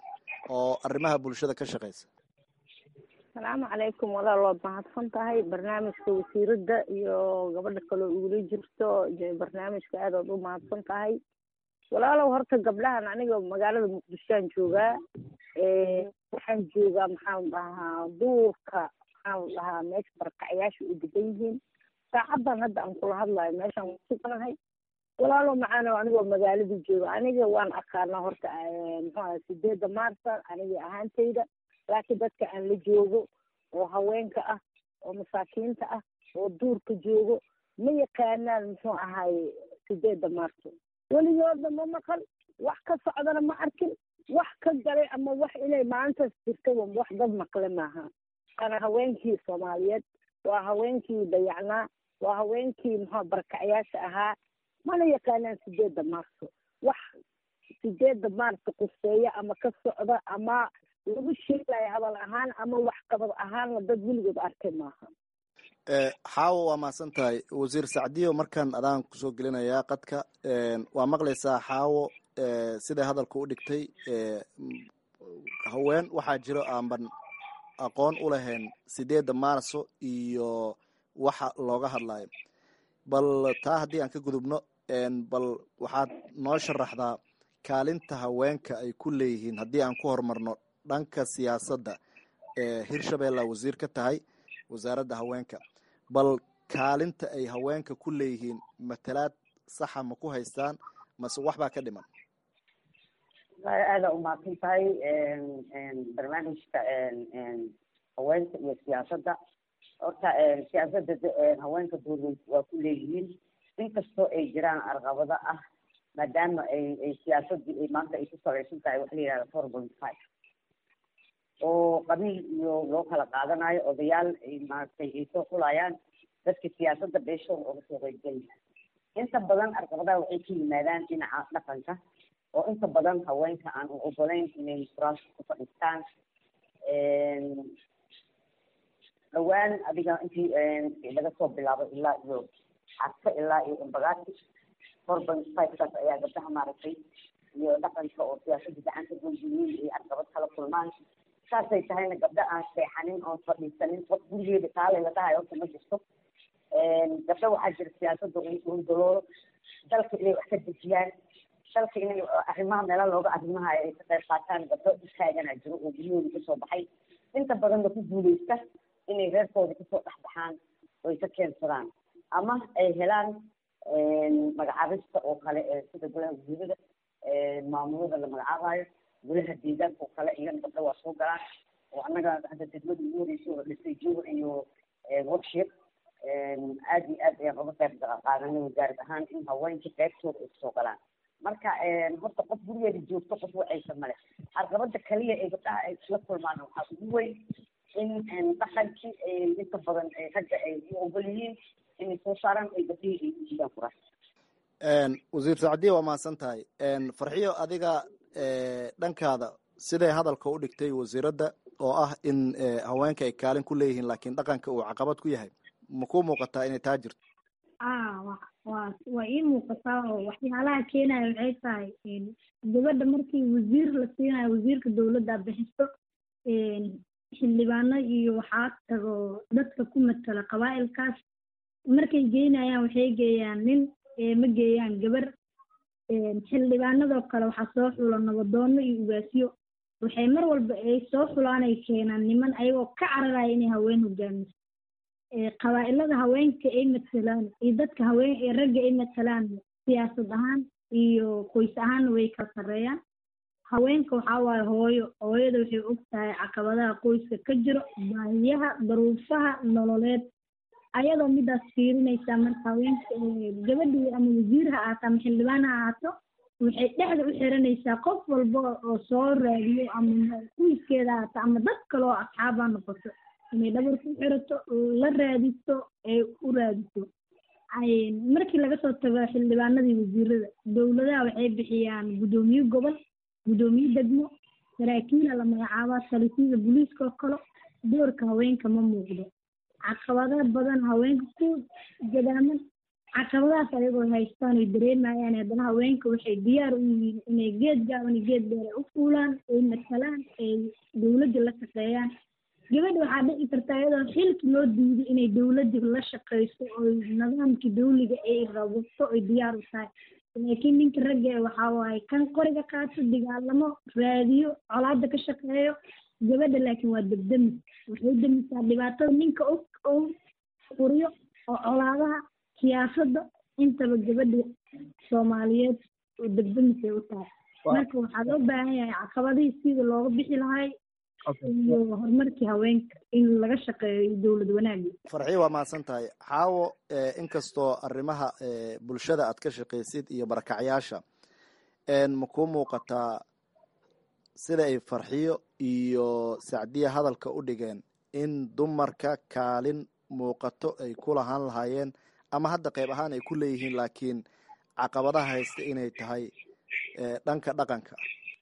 oo arrimaha bulshada ka shaqeysa asalaamu calaykum walaal waad mahadsan tahay barnaamijka wasiiradda iyo gabadha kaloo igula jirto barnaamijka aad ood u mahadsan tahay walaalow horta gabdhahan aniga magaalada muqdishoaan joogaa waxaan joogaa maxaan dhahaa duurka maxaan dhahaa meesha barkacyaasha u degan yihiin saacadan hadda aan kula hadlayo meeshaan wasuganahay walaalow macaano anigoo magaaladii jooga aniga waan aqaanaa horta muxuaha sideedda maarsa aniga ahaantayda laakiin dadka aan la joogo oo haweenka ah oo masaakiinta ah oo duurka joogo ma yaqaanaan muxuu ahaay sideedda maarso weligooda ma maqal wax ka socdana ma arkin wax ka galay ama wax inay maalintaas jirtaba wax dad maqle maaha waana haweenkii soomaaliyeed waa haweenkii dayacnaa waa haweenkii muxua barakacyaasha ahaa mana yaqaanaan sideedda maarso wax sideedda maarso quseeya ama ka socda ama lagu sheegayo hadal ahaan ama waxqabad ahaanna dad weligood arkay maaha xaawo waa mahadsan tahay wasiir sacdiyo markaan adaan kusoo gelinayaa qadka waa maqlaysaa xaawo siday hadalka u dhigtay haween waxaa jiro aanban aqoon u lahayn sideedda maarso iyo waxa looga hadlayo bal taa haddii aan ka gudubno bal waxaad noo sharaxdaa kaalinta haweenka ay ku leeyihiin haddii aan ku horumarno dhanka siyaasadda ee hirshabeella wasiir ka tahay wasaaradda haweenka bal kaalinta ay haweenka ku leeyihiin matalaad saxa ma ku haystaan mase waxbaa ka dhiman aada umahadsan tahay barnaamijka haweenka iyo siyaasadda horta siyaasadda haweenka dowlad waa ku leeyihiin inkastoo ay jiraan arqabado ah maadaama ay ay siyaasaddii ay maanta ay ku salaysan tahay waxa la yihahda four point five oo qabiil iyo loo kala qaadanayo odayaal ay maaragtay ay soo xulayaan dadka siyaasadda beeshooda oga soo qeybgeli inta badan arqabadaha waxay ka yimaadaan dhinaca dhaqanka oo inta badan haweenka aan u ogolayn inay kuraasta ku fadhiistaan dhawaan adiga intii laga soo bilaabo ilaa iyo xadka ilaa iyo imbagaati four point five kaas ayaa gabdaha maaragtay iyo dhaqanka oo siyaasadda gacanta googiyey ay arqabad kala kulmaan saasay tahayna gabdho aan seexanin oon fadhiisanin qof gurigeeda kaale la dhahayo horta ma jirto gabdho waxaa jira siyaasadda undaloolo dalka inay wax ka dejiyaan dalka inay arrimaha meela looga arrimahayo ay ka qayb qaataan gabdho istaagana jiro oo guryahooda kasoo baxay inta badanna ku guuleysta inay reerkooda kasoo dhexbaxaan oo ay ka keensadaan ama ay helaan magacaabista oo kale sida golaha wasiirada maamulada la magacaabayo golaha deegaanka oo kale iyana gabdho waa soo galaan oo annaga hadda degmada ugu horeysa oo dhisay jowr iyo workshop aad iyo aad ayaan uga qayb qaadanay wasaarad ahaan in haweenka qaybtooda ay kasoo galaan marka horta qof gurigeeda joogto qof wacaysa male caqabada kaliya ee gabdhaha ay isla kulmaan waxaa ugu weyn in dhaqankii inta badan ragga ay u ogol yihiin inay soo saaraan ay gabdhihii ay u diidaan kuraas wasiir sacdiya waa mahadsan tahay farxiyo adiga dhankaada siday hadalka u dhigtay wasiiradda oo ah in haweenka ay kaalin ku leeyihiin laakiin dhaqanka uu caqabad ku yahay ma ku muuqataa inay taa jirto a wa waa waa ii muuqataa oo waxyaalaha keenaya waxay tahay gabadha markii wasiir la siinayo wasiirka dowladda bixiso xildhibaano iyo waxaa tago dadka ku matala qabaa'ilkaas markay geynayaan waxay geeyaan nin ma geeyaan gabar xildhibaanadoo kale waxaa soo xula nabadoono iyo ugaasyo waxay mar walba ay soo xulaan ay keenaan niman ayagoo ka cararaya inay haween hogaamiso qabaa'ilada haweenka ay matalaan iyo dadka haween ee ragga ay matalaan siyaasad ahaan iyo qoys ahaanna way kala sarreeyaan haweenka waxaa waaye hooyo hooyada waxay og tahay caqabadaha qoyska ka jiro baahiyaha daruufaha nololeed ayadoo midaas fiirinaysaa marka haweenka gabadhii ama wasiir ha ahaato ama xildhibaan ha ahaato waxay dhexda u xiranaysaa qof walba oo soo raadiyo ama qoyskeeda ahaato ama dad kale oo asxaaba noqoto inay dhabarka u xirato la raadiso ee u raadiso markii laga soo tago xildhibaanadii wasiirada dowladaha waxay bixiyaan guddoomiye gobol guddoomiye degmo saraakiila la magacaabaa talisida booliiska oo kale doorka haweenka ma muuqdo caqabado badan haweenka ku gadaaman caqabadahaas ayagoo haystaan oy dareemayaan haddana haweenka waxay diyaar u yihiin inay geed gaaban iyo geed dheer u fuulaan ay matalaan ay dowladda la shaqeeyaan gabadha waxaa dhici karta iyadoo xilki loo diiday inay dowladda la shaqeyso oo nidaamkii dawliga ay rabato oy diyaar u tahay laakiin ninka ragga waxaa waaye kan qoriga qaato dagaalamo raadiyo colaada ka shaqeeyo gabadha laakiin waa degdemis waxay demisaa dhibaatada ninka og oo furiyo oo colaadaha siyaasadda intaba gabadha soomaaliyeed oo degdemis ay u tahay marka waxaa loo baahan yahay caqabadihii sida looga bixi lahay iyo horumarkii haweenka in laga shaqeeyo dowlad wanaagi farxiyo waa mahadsan tahay xaawo inkastoo arrimaha bulshada aad ka shaqaysid iyo barakacyaasha ma kuu muuqataa sida ay farxiyo iyo sacdiya hadalka u dhigeen in dumarka kaalin muuqato ay ku lahaan lahaayeen ama hadda qayb ahaan ay ku leeyihiin laakiin caqabadaha haysta inay tahay dhanka dhaqanka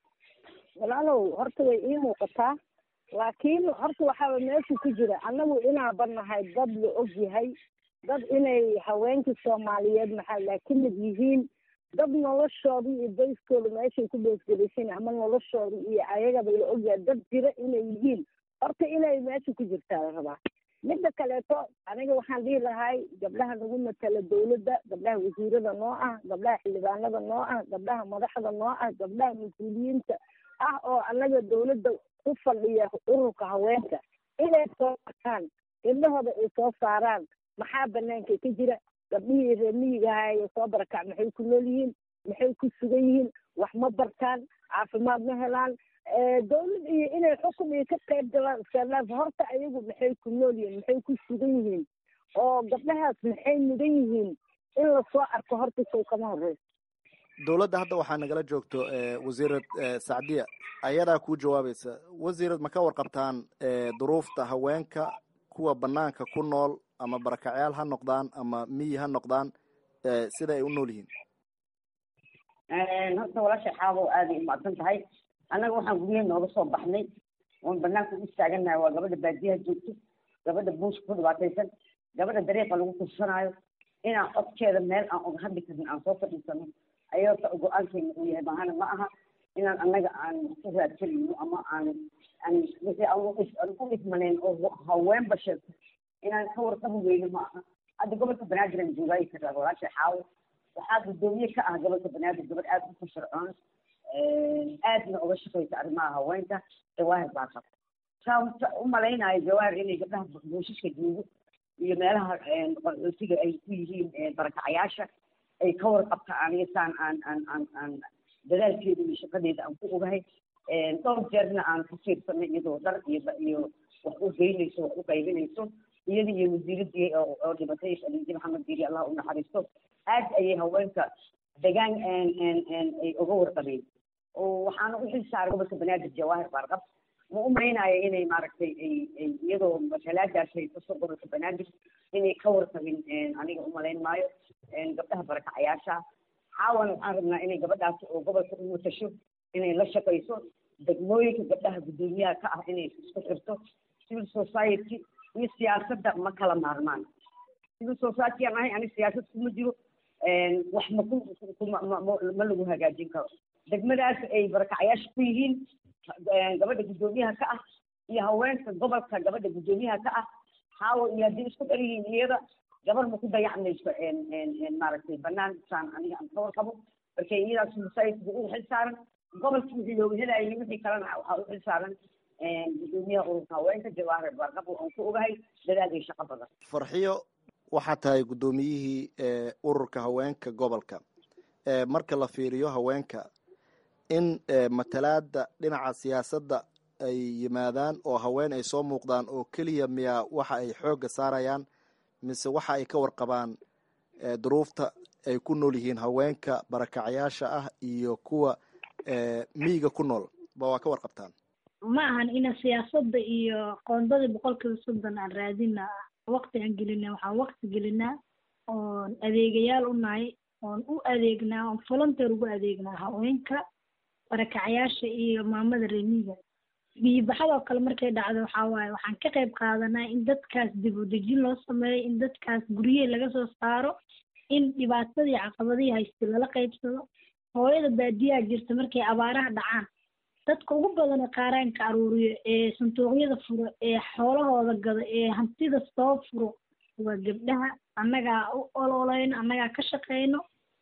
walaalow horta way ii muuqataa laakiin horta waxaaba meesha ku jira annagu inaaba nahay dad la og yahay dad inay haweenkii soomaaliyeed maxaa laa ka mid yihiin dad noloshooda iyo bayskooda meeshay ku beesgelaysan ama noloshooda iyo ayagaba la ogyahay dad jira inay yihiin horta inay meesha ku jirtaa la rabaa midda kaleeto aniga waxaan dhihi lahay gabdhaha nagu matala dawladda gabdhaha wasiirada noo ah gabdhaha xildhibaanada noo ah gabdhaha madaxda noo ah gabdhaha mas-uuliyiinta ah oo annaga dawladda ku fadhiya ururka haweenka inay soo arkaan gabdhahooda ay soo saaraan maxaa banaanka ka jira gabdhihii reer miyiga ahaye soo barakac maxay ku nool yihiin maxay ku sugan yihiin wax ma bartaan caafimaad ma helaan dawlad iyo inay xukun iyo ka qayb galaan iskalaaf horta ayagu maxay ku nool yihiin maxay ku sugan yihiin oo gabdhahaas maxay mudan yihiin in lasoo arko horta sow kama horeyso dowladda hadda waxaa nagala joogto wasiirad sacdiya ayadaa kuu jawaabaysa wasiirad ma ka warqabtaan duruufta haweenka kuwa banaanka ku nool ama barakacyaal ha noqdaan ama miyi ha noqdaan sida ay u nool yihiin horta walaasha xaabo aaday umacsan tahay annaga waxaan guryaha nooga soo baxnay oon banaanka u istaaganahay waa gabadha baadiyaha joogto gabadha buushka ku dhibaataysan gabadha dariiqa lagu kursanaayo inaan codkeeda meel aan uga hadli karin aan soo fadhiisano ayota go-aankeena uu yahay maahana ma aha inaan annaga aan ku raadsanayno ama aan aan wixii aan u ismanayn oo haweenba sheegto inaan ka warqabi weyno ma aha hadda gobolka banaadir aan joogaayi karaa walaasha xaawo waxaa guddoomiye ka ah gobolka banaadir gabadh aada u firfircoon aadna uga shaqaysa arrimaha haweenka jawaahir baa qabta saa u malaynayo jawaahir inay gabdhaha buushishka joogo iyo meelaha qaxootiga ay ku yihiin barakacayaasha ay ka warqabta aniga saan aan aan aan aan dadaalkeeda iyo shaqadeeda aan ku ogahay dhowr jeerna aan ka fiirsanay iyadoo dhar iyo iyo wax u geynayso wax u qaybinayso iyada iyo wasiiradii oo dhibatay khadiija maxamed diiri allah u naxariisto aad ayay haweenka degaan ay uga warqabeen oo waxaana u xil saaray gobolka banaadir jawaahir baarqab ma u maynaayo inay maaragtay ay ay iyadoo matalaadaas ay kasoo gobolka banaadir inay ka warqabin aniga umalayn maayo gabdhaha barakacayaasha xaawan waxaan rabnaa inay gabadhaas oo gobolka u matasho inay la shaqayso degmooyinka gabdhaha guddoomiyaha ka ah inay isku xirto civil society iyo siyaasadda ma kala maarmaan civil society aan ahay ani siyaasad kuma jiro wax ma ku ma lagu hagaajin karo degmadaas ay barakacayaasha ku yihiin gabadha guddoomiyaha ka ah iyo haweenka gobolka gabadha guddoomiyaha ka ah haawa iyo haddii isku dhar yihiin iyada gabar ma ku dayacmayso maaragtay banaan saan aniga aan ka warqabo marka iyadaas society u xil saaran gobolkii wixii looga helayay wixii kalena waxaa u xil saaran guddoomiyaha ururka haweenka jawaahir baarqab aan ku ogahay dadaal iyo shaqo badan farxiyo waxaa tahay guddoomiyihii ururka haweenka gobolka marka la fiiriyo haweenka in matalaada dhinaca siyaasadda ay yimaadaan oo haween ay soo muuqdaan oo keliya miyaa waxa ay xoogga saarayaan mise waxa ay ka warqabaan duruufta ay ku nool yihiin haweenka barakacayaasha ah iyo kuwa miyiga ku nool ba waa ka warqabtaan ma ahan ina siyaasadda iyo qoondadii boqolkiiba soddon aan raadina waqti aan gelina waxaan waqti gelinaa oon adeegayaal u nahay oon u adeegnaa oon volunteer ugu adeegnaa haweenka barakacayaasha iyo maamada remiga biyibaxadoo kale markay dhacdo waxaa waaye waxaan ka qayb qaadanaa in dadkaas dib u dejin loo sameeyo in dadkaas guryahe laga soo saaro in dhibaatadii caqabadihii haysta lala qaybsado hooyada baadiyaha jirta markay abaaraha dhacaan dadka ugu badan ee qaaraanka aruuriyo ee sanduuqyada furo ee xoolahooda gado ee hantida soo furo waa gabdhaha annagaa u ololeyno annagaa ka shaqeyno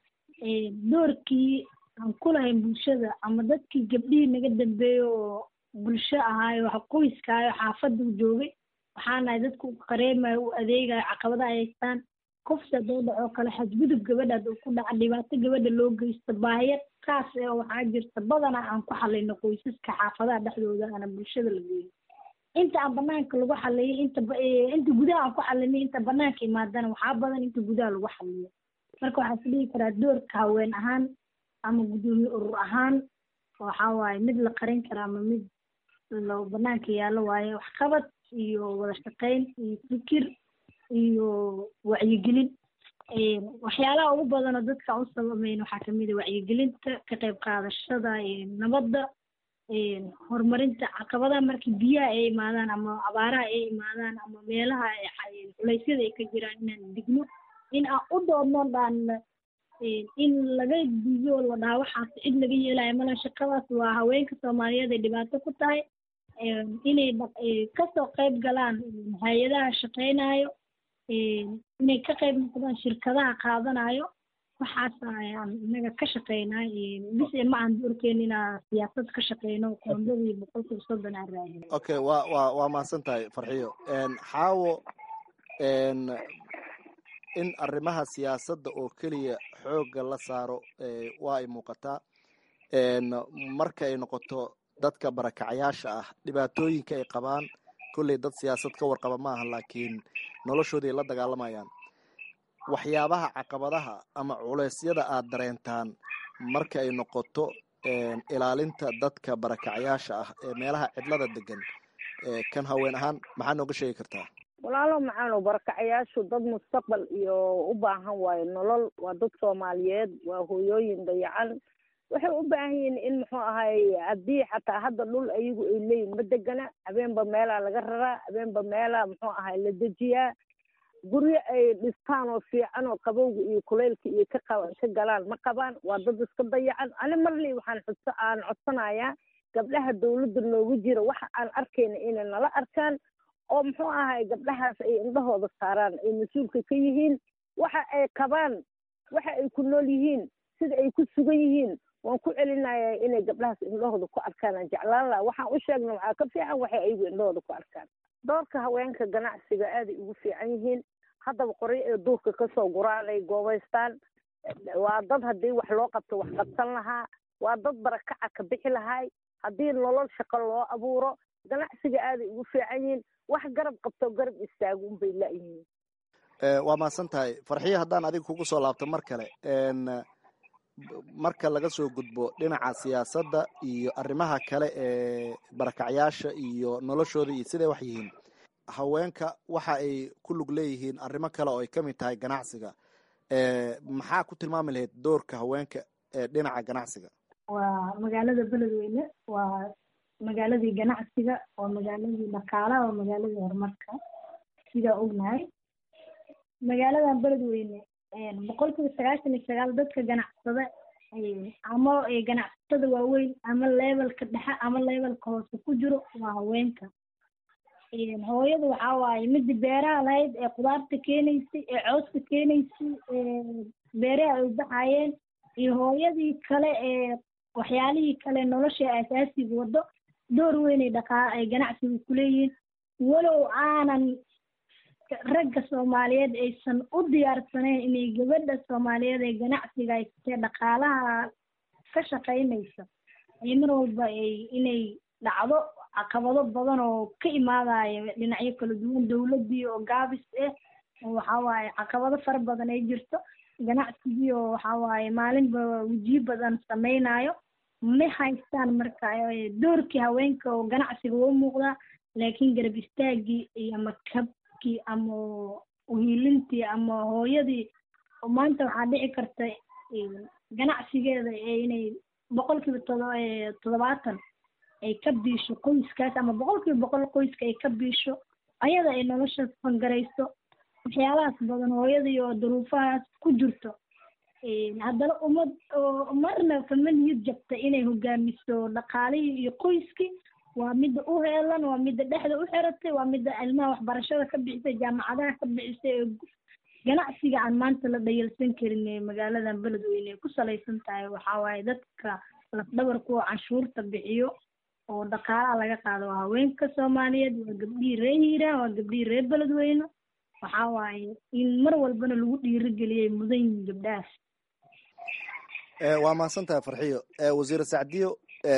doorkii aan ku lahayn bulshada ama dadkii gabdhihii naga dambeeyo oo bulsho ahaayo wax qoyskaayo xaafadda u joogay waxaa nahay dadka u qareemayo u adeegayo caqabadaha ay haystaan kufsi hadduu dhacoo kale xadgudub gabadha hadduu ku dhaca dhibaato gabadha loo geysto baahiya kaas ee waxaa jirta badanaa aan ku xalino qoysaska xaafadaha dhexdooda ana bulshada la geeyo inta aan banaanka lagu xaliyo inta inta gudaha aan ku xalinay inta banaanka imaadana waxaa badan inta gudaha lagu xaliyo marka waxaa is dhihi karaa doorka haween ahaan ama guddoomiye urur ahaan waxaa waaye mid la qarin kara ama mid lo banaanka yaallo waaye waxqabad iyo wada shaqeyn iyo fikir iyo wacyigelin waxyaalaha ugu badanoo dadka u sabameyn waxaa kamid a wacyigelinta ka qayb qaadashada nabadda horumarinta caqabadaha markii biyaha ay imaadaan ama abaaraha ay imaadaan ama meelaha culeysyada ay ka jiraan inaan digno in aan u doodno dhaan in laga digo la dhaha waxaas cid laga yeelayo mala shaqadaas waa haweenka soomaaliyeed ay dhibaato ku tahay inay kasoo qayb galaan hay-adaha shaqeynayo inay ka qayb noqdaan shirkadaha qaadanayo waxaas ayaan inaga ka shaqeynaa bis ma aan doorkeyn inaa siyaasad ka shaqeyno koondadii boqolkiiba soddon aan raadin okay waa waa waa mahadsan tahay farxiyo xaawo in arrimaha siyaasadda oo keliya xoogga la saaro waa ay muuqataa marka ay noqoto dadka barakacayaasha ah dhibaatooyinka ay qabaan kolley dad siyaasad ka warqaba ma aha laakiin noloshoodii ay la dagaalamayaan waxyaabaha caqabadaha ama culeysyada aad dareentaan marka ay noqoto ilaalinta dadka barakacayaasha ah ee meelaha cidlada degan kan haween ahaan maxaa nooga sheegi kartaa walaalo macaano barakacayaashu dad mustaqbal iyo u baahan waayo nolol waa dad soomaaliyeed waa hooyooyin dayacan waxay u baahan yihiin in muxuu ahay haddii xataa hadda dhul ayagu ay leeyihin ma degana habeenba meelaa laga raraa habeenba meelaa muxuu ahay la dejiyaa guryo ay dhistaan oo fiican oo qabowga iyo kuleylka iyo ka qa ka galaan ma qabaan waa dad iska dayacan ani marley waxaan xudso aan codsanayaa gabdhaha dawladda noogu jira waxa aan arkayna inay nala arkaan oo muxuu ahay gabdhahaas ay indhahooda saaraan ay mas-uulka ka yihiin waxa ay qabaan waxa ay ku nool yihiin sida ay ku sugan yihiin waan ku celinayaa inay gabdhahaas indhahooda ku arkaan aan jeclaan laha waxaan u sheegna waxaa ka fiican waxay ayagu indhahooda ku arkaan doorka haweenka ganacsiga aaday ugu fiican yihiin haddaba qoryo ee duurka kasoo guraan ay goobaystaan waa dad haddii wax loo qabto wax qabsan lahaa waa dad barakaca ka bixi lahay haddii nolol shaqo loo abuuro ganacsiga aaday ugu fiican yihiin wax garab qabto garab istaago unbay la-yihiin waa mahadsan tahay farxiyo haddaan adiga kugu soo laabto mar kale marka laga soo gudbo dhinaca siyaasadda iyo arrimaha kale ee barakacyaasha iyo noloshooda iyo siday wax yihiin haweenka waxa ay ku lug leeyihiin arrimo kale oo ay ka mid tahay ganacsiga maxaa ku tilmaami lahayd doorka haweenka ee dhinaca ganacsiga waa magaalada beledweyne waa magaaladii ganacsiga waa magaaladii dhaqaalaha waa magaaladii horumarka sidaa ognahay magaaladan beledweyne boqol kiiba sagaashan iyo sagaal dadka ganacsada ama ganacsatada waaweyn ama levelka dhexe ama levelka hoose ku jiro waa haweenka hooyada waxaa waaye midii beeraha lahayd ee khudaarta keenaysay ee cooska keenaysay ee beeraha ay baxayeen iyo hooyadii kale ee waxyaalihii kale nolosha asaasiga wado door weynay dhaqaa ay ganacsiga kuleeyihiin walow aanan ragga soomaaliyeed aysan u diyaarsanayn inay gabadha soomaaliyeed ee ganacsiga ay sitee dhaqaalaha ka shaqaynaysa ay mar walba ay inay dhacdo caqabado badan oo ka imaadaya dhinacyo kala duwan dowladdii oo gaabis ah waxaa waaye caqabado fara badan ay jirto ganacsigii oo waxaa waaye maalinba wejiyo badan samaynayo ma haystaan marka doorkii haweenka oo ganacsiga u muuqdaa laakiin garab istaagii iyo ama kabkii ama uhiilintii ama hooyadii maanta waxaa dhici karta ganacsigeeda inay boqol kiiba toddobaatan ay ka biisho qoyskaas ama boqol kiiba boqol qoyska ay ka biisho ayada ay nolosha fangarayso waxyaalahaas badan hooyadii oo duruufahaas ku jirto haddana ummad oo marna kama niyad jabta inay hogaamiso dhaqaalihii iyo qoyskii waa midda u heelan waa midda dhexda u xiratay waa midda ilmaha waxbarashada ka bixisay jaamacadaha ka bixisay ee ganacsiga aan maanta la dhayalsan karin ee magaaladan beledweyne ay ku salaysan tahay waxaa waaye dadka lafdhabarka oo canshuurta bixiyo oo dhaqaalaha laga qaado waa haweenka soomaaliyeed waa gabdhihii reer hiiraan waa gabdhihii reer beledweyne waxaa waaye in mar walbana lagu dhiirigeliyay mudan yihiin gabdhahaas waa mahadsan tahay farxiyo wasiir sacdiyo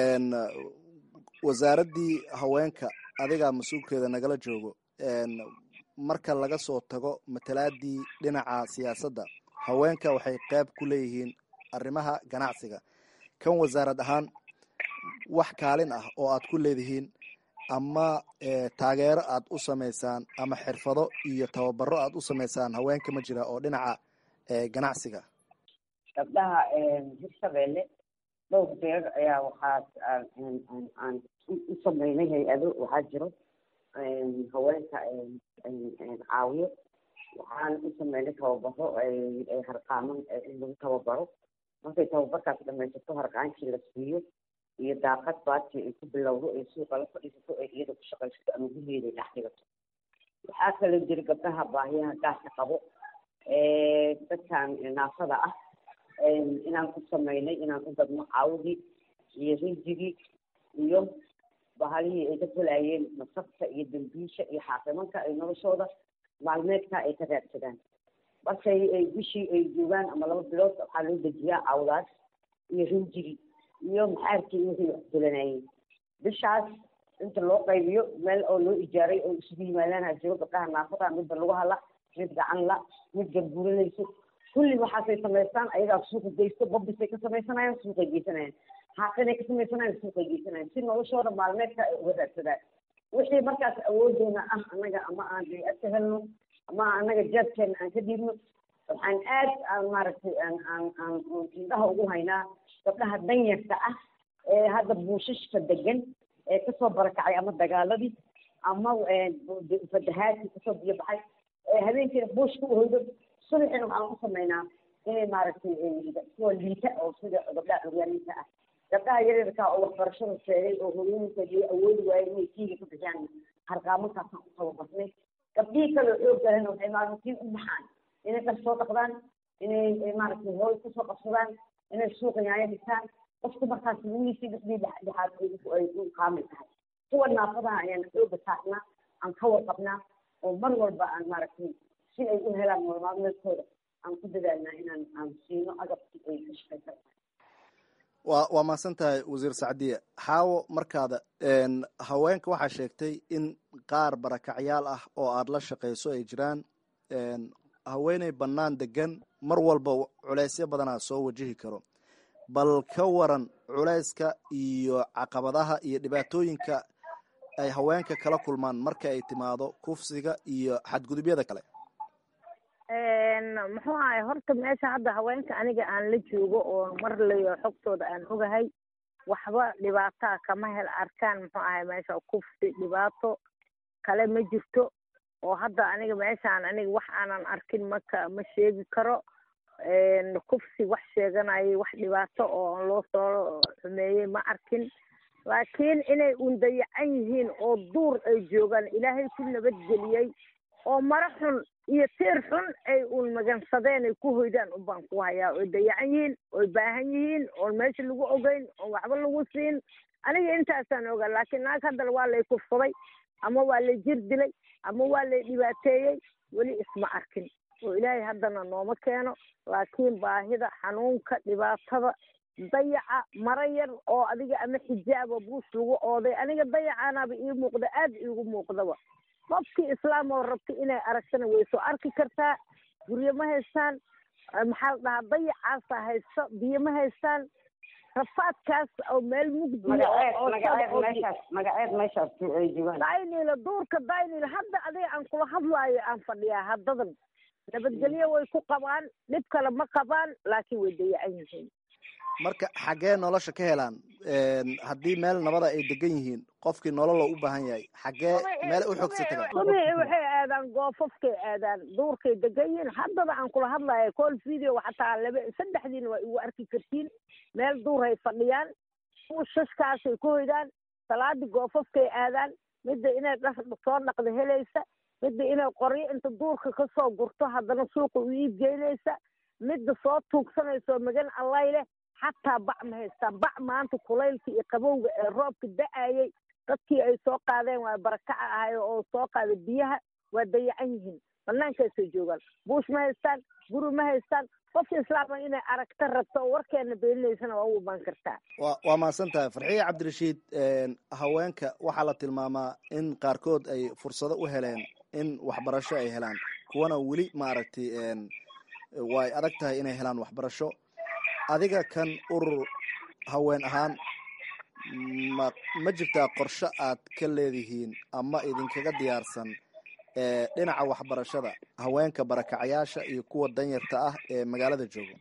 wasaaraddii haweenka adigaa mas-uulkeeda nagala joogo marka laga soo tago matalaadii dhinaca siyaasadda haweenka waxay qayb ku leeyihiin arrimaha ganacsiga kan wasaarad ahaan wax kaalin ah oo aad ku leedihiin ama taageero aad u samaysaan ama xirfado iyo tababaro aad u samaysaan haweenka ma jira oo dhinaca ganacsiga gabdhaha hirshabeelle dhowr jeer ayaa waxaa aan u sameynay hay-ado waxaa jiro haweenka caawiyo waxaan u sameynay tababaro harqaaman in lagu tababaro markay tababarkaas dhamaysato harqaankii la siiyo iyo daaqad baadkii ay ku bilowdo ay suuqa la fadhiisato ay iyada ku shaqaysato ama gurgeeda ay dhex dhigato waxaa kaloo jira gabdhaha baahiyaha gaarka qabo dadkan naafada ah inaan ku sameynay inaan ku gadno caawdii iyo rinjigii iyo bahalihii ay ka helayeen masabta iyo dambiisha iyo xaaqimanka ay noloshooda maalmeedka ay ka raadsadaan markay ay bishii ay joogaan ama laba bilood waxaa loo dejiyaa cawdaas iyo rinjigii iyo maxaarkii wixii wax dulanayeen bishaas inta loo qaybiyo meel oo loo ijaaray oo isugu yimaadaan ha jiro gabdhaha naafada midba lagu hala mid gacan la mid garbuuranayso kulli waxaasay samaystaan ayagaa suuqa geysto babisay ka samaysanayaan suuqay geysanayaan xaaqinay ka samaysanayaan suuqay geysanayaan si noloshooda maalmeedka ay uga raadsadaan wixii markaas awoodeena ah annaga ama aan hay-ad ka helno ama annaga jeebkeena aan ka dhiibno waxaan aad aan maaragtay aan aan aan indhaha ugu haynaa gabdhaha danyarta ah ee hadda buushashka degan ee kasoo barakacay ama dagaaladii ama fatahaadkii kasoo biyo baxay ee habeenkiina buushka u hoydo subaxina waxaan u samaynaa inay maaragtay kuwa liita oo sida gabdhaha curyaaniinta ah gabdhaha yaryarka oo waxbarashada sheegay oo hooyooyinka iyo awoodi waayeen inay kiiga ka bixiyaan harqaamankaasaan u tababarnay gabdhihii kaloo xoog galena waxay maalintiin u baxaan inay dhar soo dhaqdaan inay maaragtay hooy kusoo qabsadaan inay suuqa yaayo dhigtaan qofku markaas lugiisii dhexdii dhexaad ay u kaamil tahay kuwa naafadaha ayaan xooga saarnaa aan ka warqabnaa oo mar walba aan maaragtay si ay u helaan nolol maalmeedkooda aan ku dadaalnaa inaan aan siino agabkii ay ka shaqaysan waa waa mahadsan tahay wasiir sacdiye xaawo markaada haweenka waxaa sheegtay in qaar barakacyaal ah oo aada la shaqayso ay jiraan haweeney bannaan degan mar walba culeysyo badanaa soo wajihi karo bal ka waran culeyska iyo caqabadaha iyo dhibaatooyinka ay haweenka kala kulmaan marka ay timaado kufsiga iyo xadgudubyada kale muxuu ahay horta meesha hadda haweenka aniga aan la joogo oo mar layo xogtooda aan ogahay waxba dhibaataa kama hel arkaan muxuu ahay meesha kufsi dhibaato kale ma jirto oo hadda aniga meeshaan aniga wax aanan arkin maka ma sheegi karo kufsi wax sheeganayay wax dhibaato oo loo soo xumeeyey ma arkin laakiin inay un dayacan yihiin oo duur ay joogaan ilaahay ku nabadgeliyey oo maro xun iyo tiir xun ay uun magansadeen ay ku hoydaan unbaan ku hayaa oy dayacan yihiin oy baahan yihiin oon meesha lagu ogeyn oon waxba lagu siin aniga intaasaan ogaa laakiin naag haddana waa lay kufsaday ama waa lay jir dilay ama waa lay dhibaateeyey weli isma arkin oo ilaahay haddana nooma keeno laakiin baahida xanuunka dhibaatada dayaca maro yar oo adiga ama xijaaba buus lagu ooday aniga dayacaanaaba ii muuqda aada iigu muuqdaba qofkii islaam oo rabta inay aragtana way soo arki kartaa guryo ma haystaan maxaa la dhahaa dayacaasa haysto biyo ma haystaan rafaadkaas oo meel mugdiya magaceed meeshaas ay joogaan daynila duurka daynila hadda adiga aan kula hadlaayo aan fadhiyaa haddadan nabadgelyo way ku qabaan dhib kale ma qabaan laakiin way dayacan yihiin marka xaggee nolosha ka helaan haddii meel nabada ay degan yihiin qofkii nolol u baahan yahay xaggee meel u xogsa tagaan subii waxay aadaan goofafkay aadaan duurkay degan yihiin haddaba aan kula hadlaya call video xataa laba saddexdiina waa igu arki kartiin meel duurhay fadhiyaan shashkaasay ku hoydaan salaadii goofafkay aadaan midda inay dhar soo dhaqda helaysa midda inay qoryo inta duurka kasoo gurto haddana suuqa u iib geynaysa midda soo tuugsanayso magan allay leh xataa bac ma haystaan bac maanta kulaylka iyo qabowga ee roobka da-ayay dadkii ay soo qaadeen waa barakaca ahay oo soo qaada biyaha waa dayacan yihiin banaankaasay joogaan buush ma haystaan guri ma haystaan qofka islaama inay aragta rabto oo warkeena beelinaysana waa u imaan kartaa wa waa mahadsan tahay farxiye cabdirashiid haweenka waxaa la tilmaamaa in qaarkood ay fursado u heleen in waxbarasho ay helaan kuwana weli maaragtay way adag tahay inay helaan waxbarasho adiga kan urur haween ahaan ma ma jirtaa qorshe aad ka leedihiin ama idinkaga diyaarsan dhinaca waxbarashada haweenka barakacayaasha iyo kuwa danyarta ah ee magaalada jooga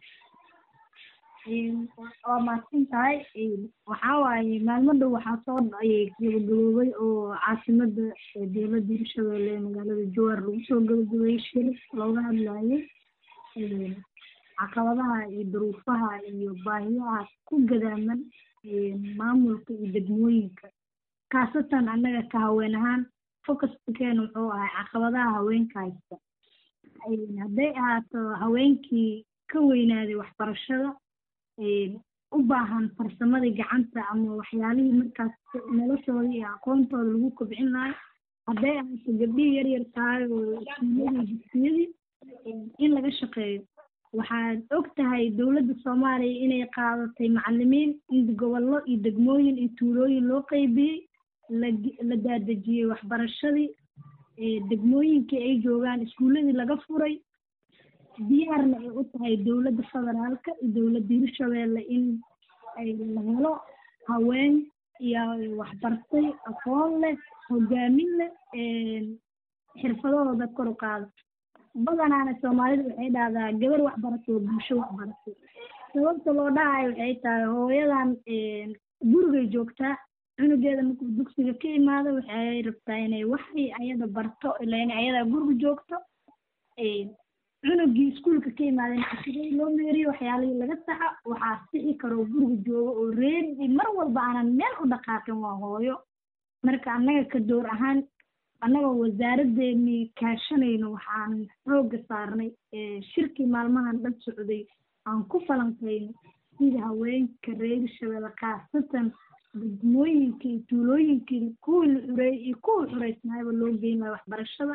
waa mahadsan tahay waxaa waaye maalmo dhow waxaa soo gabagaboobay oo caasimada dowladda hirshabelle ee magaalada jowar lagu soo gabagabeeyey shir looga hadlayay caqabadaha iyo duruufaha iyo baahiyaha ku gadaaman maamulka iyo degmooyinka khaasatan annaga ka haween ahaan focuskakeena wuxuu ahay caqabadaha haweenka haysta hadday ahaato haweenkii ka weynaaday waxbarashada u baahan farsamadii gacanta ama waxyaalihii markaas noloshooda iyo aqoontooda lagu kobcin lahay hadday ahaato gabdhihii yar yar tahay oo iskuuladii dugsiyadii in laga shaqeeyo waxaad og tahay dowladda soomaaliya inay qaadatay macalimiin in gobollo iyo degmooyin iyo tuulooyin loo qeybiyey la daadejiyey waxbarashadii degmooyinkii ay joogaan iskuuladii laga furay diyaarna ay u tahay dowladda federaalka iyo dowladda hirshabelle in ay la helo haween iyo waxbartay aqoon leh hogaamin leh xirfadahooda kor u qaada badanaana soomaalidu waxay dhahdaa gabar waxbaratay oo bulsho waxbaratay sababta loo dhahayo waxay tahay hooyadan gurigay joogtaa cunugeeda markuu dugsiga ka imaado waxay rabtaa inay waxay ayada barto ilaa inay ayadaa guriga joogto cunugii iskuulka ka imaadeen cashiradii loo meeriyo waxyaalihii laga saxa waxaa sixi karoo guriga joogo oo reeri mar walba aanan meel u dhaqaaqin waa hooyo marka annaga ka door ahaan annagoo wasaaraddeennii kaashanayno waxaan xoogga saarnay shirkii maalmahan dhan socday aan ku falanqayno sida haweenka reer shabeelle khaasatan degmooyinkii iyo tuulooyinkii kuwii la xureeyey iyo kuwii xureysnaayba loo geyn lahaa waxbarashada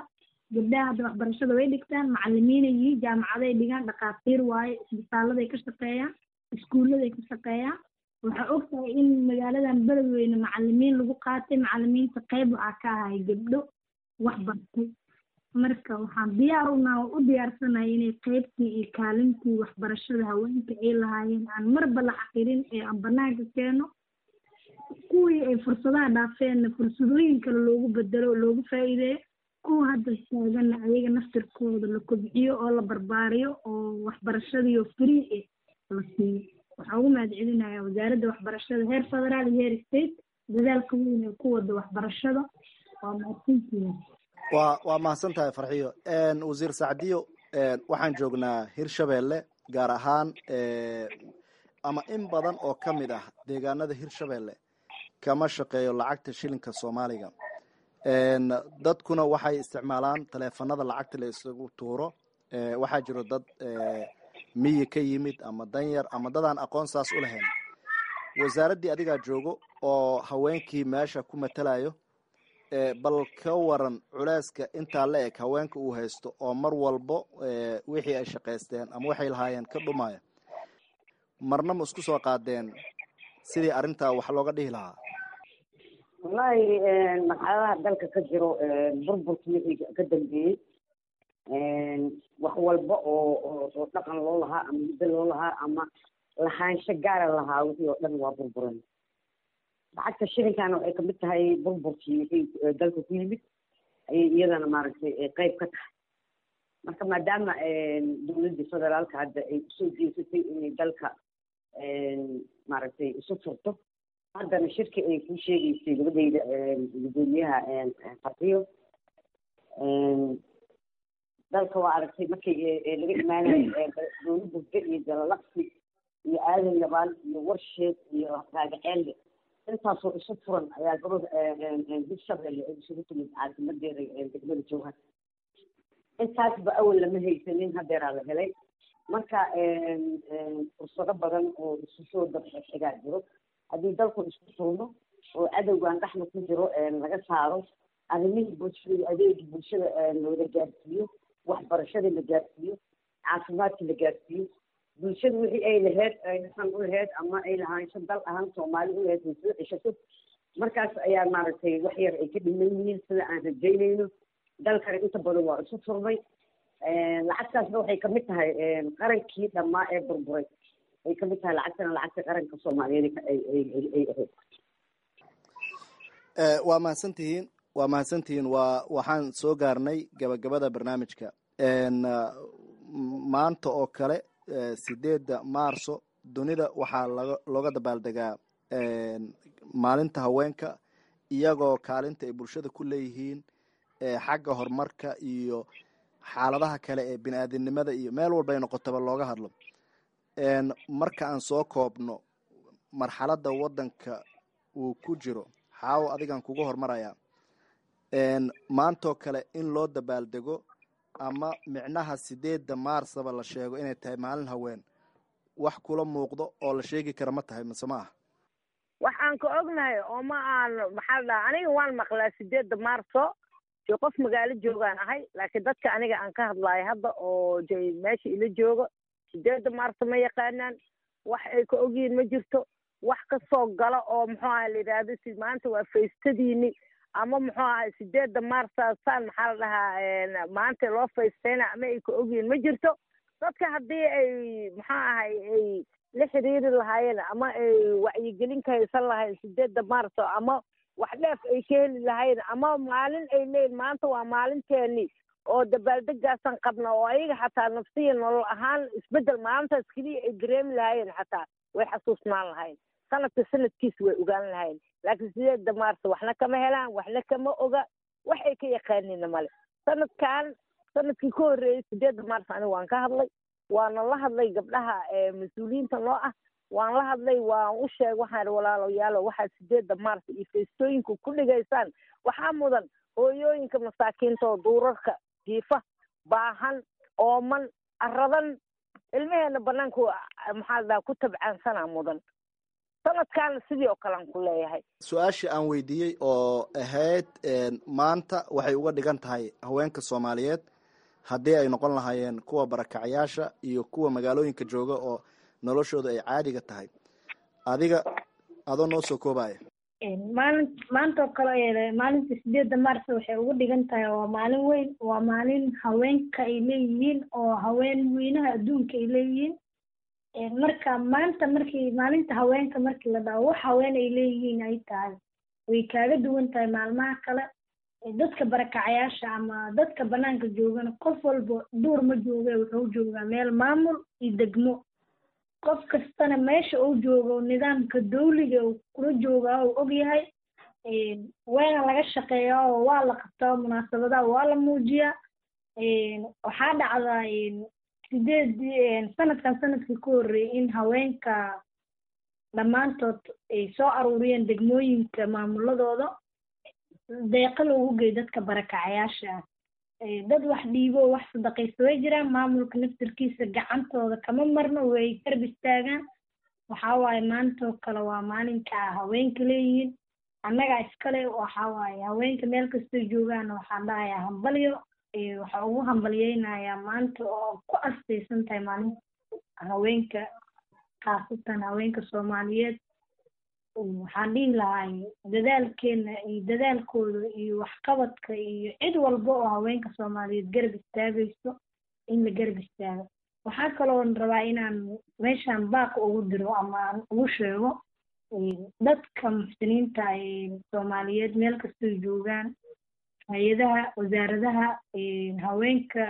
gabdhaha hadda waxbarashada way dhigtaan macalimiinay yihiin jaamacaday dhigaan dhakhaatiir waaye isbitaaladay ka shaqeeyaan iskuulladay ka shaqeeyaan waxaa og tahay in magaaladan beledweyne macalimiin lagu qaatay macalimiinta qayb waxaa ka ahay gabdho wax bartay marka waxaan diyaar unaa u diyaarsanahay inay qaybtii iyo kaalintii waxbarashada haweenka ay lahaayeen aan marba la xaqirin ee aan banaanka keeno kuwii ay fursadaha dhaafeenna fursadooyin kale loogu bedelo loogu faa'iideeyo kuwa hadda taaganna ayaga naftirkooda la kobciyo oo la barbaariyo oo waxbarashadiiyo free eh la siiyo waxaa ugu mahad celinayaa wasaaradda waxbarashada heer federaal iyo heer state dadaalka weyn ee ku wada waxbarashada waa mahadsantihiin waa waa mahadsan tahay farxiyo wasiir sacdiyo waxaan joognaa hirshabeelle gaar ahaan ama in badan oo ka mid ah deegaanada hirshabeelle kama shaqeeyo lacagta shilinka soomaaliga dadkuna waxay isticmaalaan taleefanada lacagta la isugu tuuro waxaa jiro dad miyi ka yimid ama danyar ama dadaan aqoon saas u lahayn wasaaraddii adigaa joogo oo haweenkii meesha ku matalayo bal ka waran culeyska intaa la eg haweenka uu haysto oo mar walbo wixii ay shaqaysteen ama waxay lahaayeen ka dhumaya marna ma isku soo qaadeen sidii arrintaa wax looga dhihi lahaa wallahi marxaladaha dalka ka jiro burburka wixii ka dambeeyey wax walba oo oo dhaqan loo lahaa ama muddo loo lahaa ama lahaansho gaara lahaa wixii oo dhan waa burburan lacagta shilinkaana waxay kamid tahay burburkii wixii dalka ku yimid ayay iyadana maaragtay qeyb ka tahay marka maadaama dowladda federaalka hadda ay usoo jeesatay inay dalka maaragtay isu furto haddana shirki ay ku sheegaysay gabadhayda gudoomiyaha farxiyo dalka waa aragtay markii laga imaanayo dowla burge iyo jalalaqsi iyo aadan yabaal iyo warsheed iyo raagaceelle intaasoo isu furan ayaa gabadha hirshabelle ay isugu timid caasimadeeda degmada jowhar intaasba awal lama haysanin hadeeraa la helay marka fursado badan oo isu soo dabxigaa jiro haddii dalku isku furno oo cadowgan dhexda ku jiro laga saaro arrimihii bulshada iyo adeegii bulshada loola gaarsiiyo waxbarashadii la gaarsiiyo caafimaadkii la gaarsiiyo bulshada wixii ay laheyd ay dhaqan u laheyd ama ay lahaansho dal ahaan soomaali u laheyd way soo ceshato markaas ayaa maaragtay wax yar ay ka dhiman yihiin sida aan rajaynayno dalkana inta badan waa isu furmay lacagtaasna waxay kamid tahay qarankii dhammaa ee burburay ay kamid tahay lacagtana lacagta qaranka soomaaliyeed ay ay ahayd waa mahadsantihiin waa mahadsantihiin waa waxaan soo gaarnay gabagabada barnaamijka maanta oo kale sideedda maarso dunida waxaa laga looga dabaaldegaa maalinta haweenka iyagoo kaalinta ay bulshada ku leeyihiin xagga horumarka iyo xaaladaha kale ee bini aadamnimada iyo meel walba ay noqotaba looga hadlo marka aan soo koobno marxaladda waddanka uu ku jiro xaawo adigan kuga hormarayaa maantoo kale in loo dabaaldego ama micnaha sideedda maarsaba la sheego inay tahay maalin haween wax kula muuqdo oo la sheegi kara ma tahay mise ma ah waxaan ka ognahay oo ma aan maxaa la dhaha aniga waan maqlaa sideedda maarso jo qof magaalo joogaan ahay laakiin dadka aniga aan ka hadlaayo hadda oo j meesha ila joogo sideedda maarso ma yaqaanaan wax ay ka ogyihiin ma jirto wax ka soo gala oo muxuu aha la yidhaahdo si maanta waa faystadiini ama muxuu ahay sideedda maarsa saan maxaa la dhahaa maanta loo faystayna ama ay ka ogyihiin ma jirto dadka haddii ay muxuu ahay ay la xiriiri lahaayeen ama ay wacyigelin ka haysan lahayn sideedda maarso ama wax dheef ay ka heli lahayn ama maalin ay leeyihin maanta waa maalinteeni oo dabaaldegaasaan qabna oo ayaga xataa nafsiya nolol ahaan isbeddel maalintaas keliya ay dareemi lahaayeen xataa way xasuusnaan lahayn sanadka sanadkiisa way ogaan lahayn laakiin sideedda maarso waxna kama helaan waxna kama oga wax ay ka yaqaanina male sanadkan sanadkii ka horreeyey sideedda maarso aniga waan ka hadlay waana la hadlay gabdhaha mas-uuliyiinta noo ah waan la hadlay waan u sheeg waxaan walaalayaalo waxaad sideedda maarso iyo feestooyinka ku dhigaysaan waxaa mudan hooyooyinka masaakiinta oo duurarka jiifa baahan ooman aradan ilmaheena banaanku maxaa la dhaha ku tabcaansanaa mudan sanadkaana sidii oo kalean ku leeyahay su-aashii aan weydiiyey oo ahayd maanta waxay uga dhigan tahay haweenka soomaaliyeed haddii ay noqon lahaayeen kuwa barakacyaasha iyo kuwa magaalooyinka jooga oo noloshooda ay caadiga tahay adiga adoo noo soo koobaya maalin maanta oo kale maalinta sideedda mars waxay ugu dhigan tahay waa maalin weyn waa maalin haweenka ay leeyihiin oo haween weynaha adduunka ay leeyihiin marka maanta markii maalinta haweenka markii la dhaho wax haween ay leeyihiin ay tahay way kaaga duwan tahay maalmaha kale dadka barakacayaasha ama dadka banaanka joogana qof walba duur ma jooga wuxuu joogaa meel maamul iyo degmo qof kastana meesha uu joogo nidaamka dawliga uu kula joogaa uu ogyahay waana laga shaqeeyaa oo waa la qabtaa munaasabadaha waa la muujiyaa waxaa dhacdaa sideed sanadkan sanadkii ku horreeyay in haweenka dhammaantood ay soo aruuriyeen degmooyinka maamuladooda deeqa loogu geey dadka barakacayaasha ah dad wax dhiibo wax sadaqaysa way jiraan maamulka naftirkiisa gacantooda kama marno way garb istaagaan waxaa waaye maantoo kale waa maalinka haweenka leeyihiin annagaa iskale waxaa waaye haweenka meel kastoo joogaan waxaan dhahayaa hambalyo waxaa ugu hambalyeynayaa maanta oo ku astaysan tahay maalinta haweenka khaasatan haweenka soomaaliyeed waxaan dhihi lahay dadaalkeena iyo dadaalkooda iyo waxqabadka iyo cid walba oo haweenka soomaaliyeed garab istaagayso in la garab istaago waxaa kaloon rabaa inaan meeshaan baaq ugu diro ama aan ugu sheego dadka muxsiniinta soomaaliyeed meel kastoo joogaan hay-adaha wasaaradaha haweenka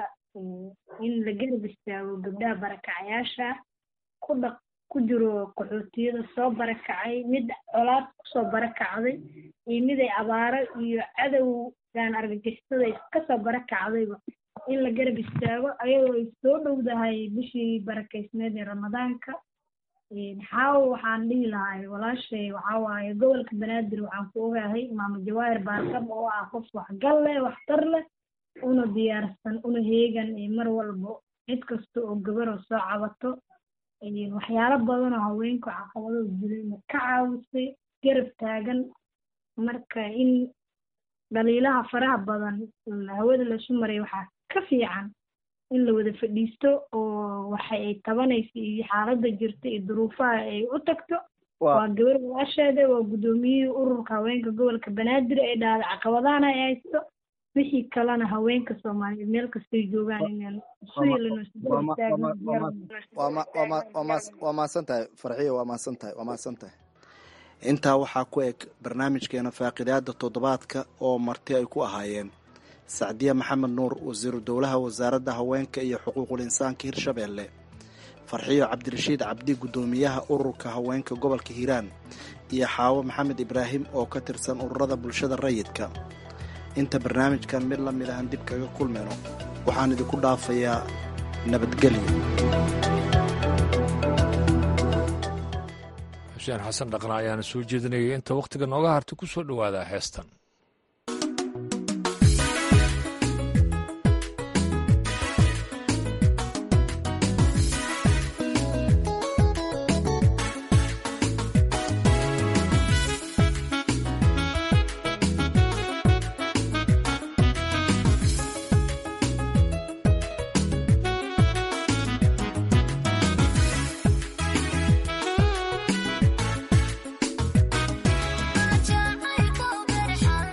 in la garab istaago gabdhaha barakacayaasha ku dhaq ku jiro qaxootiyada soo barakacay mid colaad kusoo barakacday iyo mid ay abaaro iyo cadowgan argagixisada kasoo barakacdayba in la garab istaago ayadoo ay soo dhowdahay bishii barakaysneed ee ramadaanka xaawo waxaan dhihi lahay walaashay waxaa waaye gobolka banaadir waxaan ku ogahay maamo jawaahir baarkab oo ah qof waxgal leh waxtar leh una diyaarsan una heegan mar walba cid kasta oo gabaroo soo cabato waxyaalo badan oo haweenku caqabadoo jirayna ka caawisay garab taagan marka in dhaliilaha faraha badan hawada lasu maray waxaa ka fiican in la wada fadhiisto oo waxa ay tabanaysa iyo xaaladda jirta iyo duruufaha ay u tagto waa gabar walaasheeda waa guddoomiyihii ururka haweenka gobolka banaadir ee dhahda caqabadahana ay haysto wixii kalena haweenka soomaaliyeed meel kastay joogaan inaan isu helino waa mahadsan tahay farxiyo waa mahadsan tahay waa mahadsan tahay intaa waxaa ku eg barnaamijkeena faaqidaada toddobaadka oo marti ay ku ahaayeen sacdiye maxamed nuur wasiiru dowlaha wasaaradda haweenka iyo xuquuqul insaanka hirshabeelle farxiyo cabdirashiid cabdi guddoomiyaha ururka haweenka gobolka hiiraan iyo xaawo maxamed ibraahim oo ka tirsan ururada bulshada rayidka inta barnaamijkan mid la mid ahan dib kaga kulmayno waxaan idinku dhaafayaa nabadgelyo xuseen xasan dhaqna ayaana soo jeedinayay inta wakhtiga nooga harta ku soo dhowaada heestan Jacayl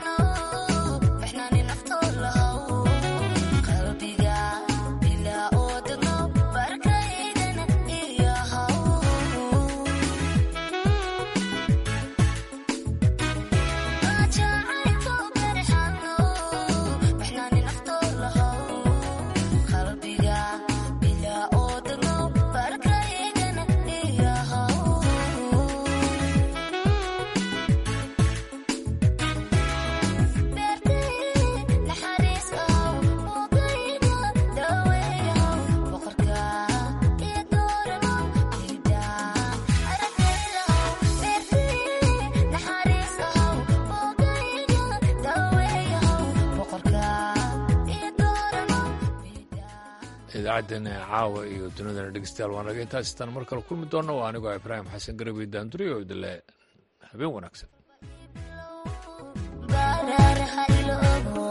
idaacaddeenna caawa iyo dunidana dhegeystayaal waan naga intaas istaan mar kale kulmi doonna waa anigoo ibraahim xasan garabi daanduri oo idinle habeen wanaagsan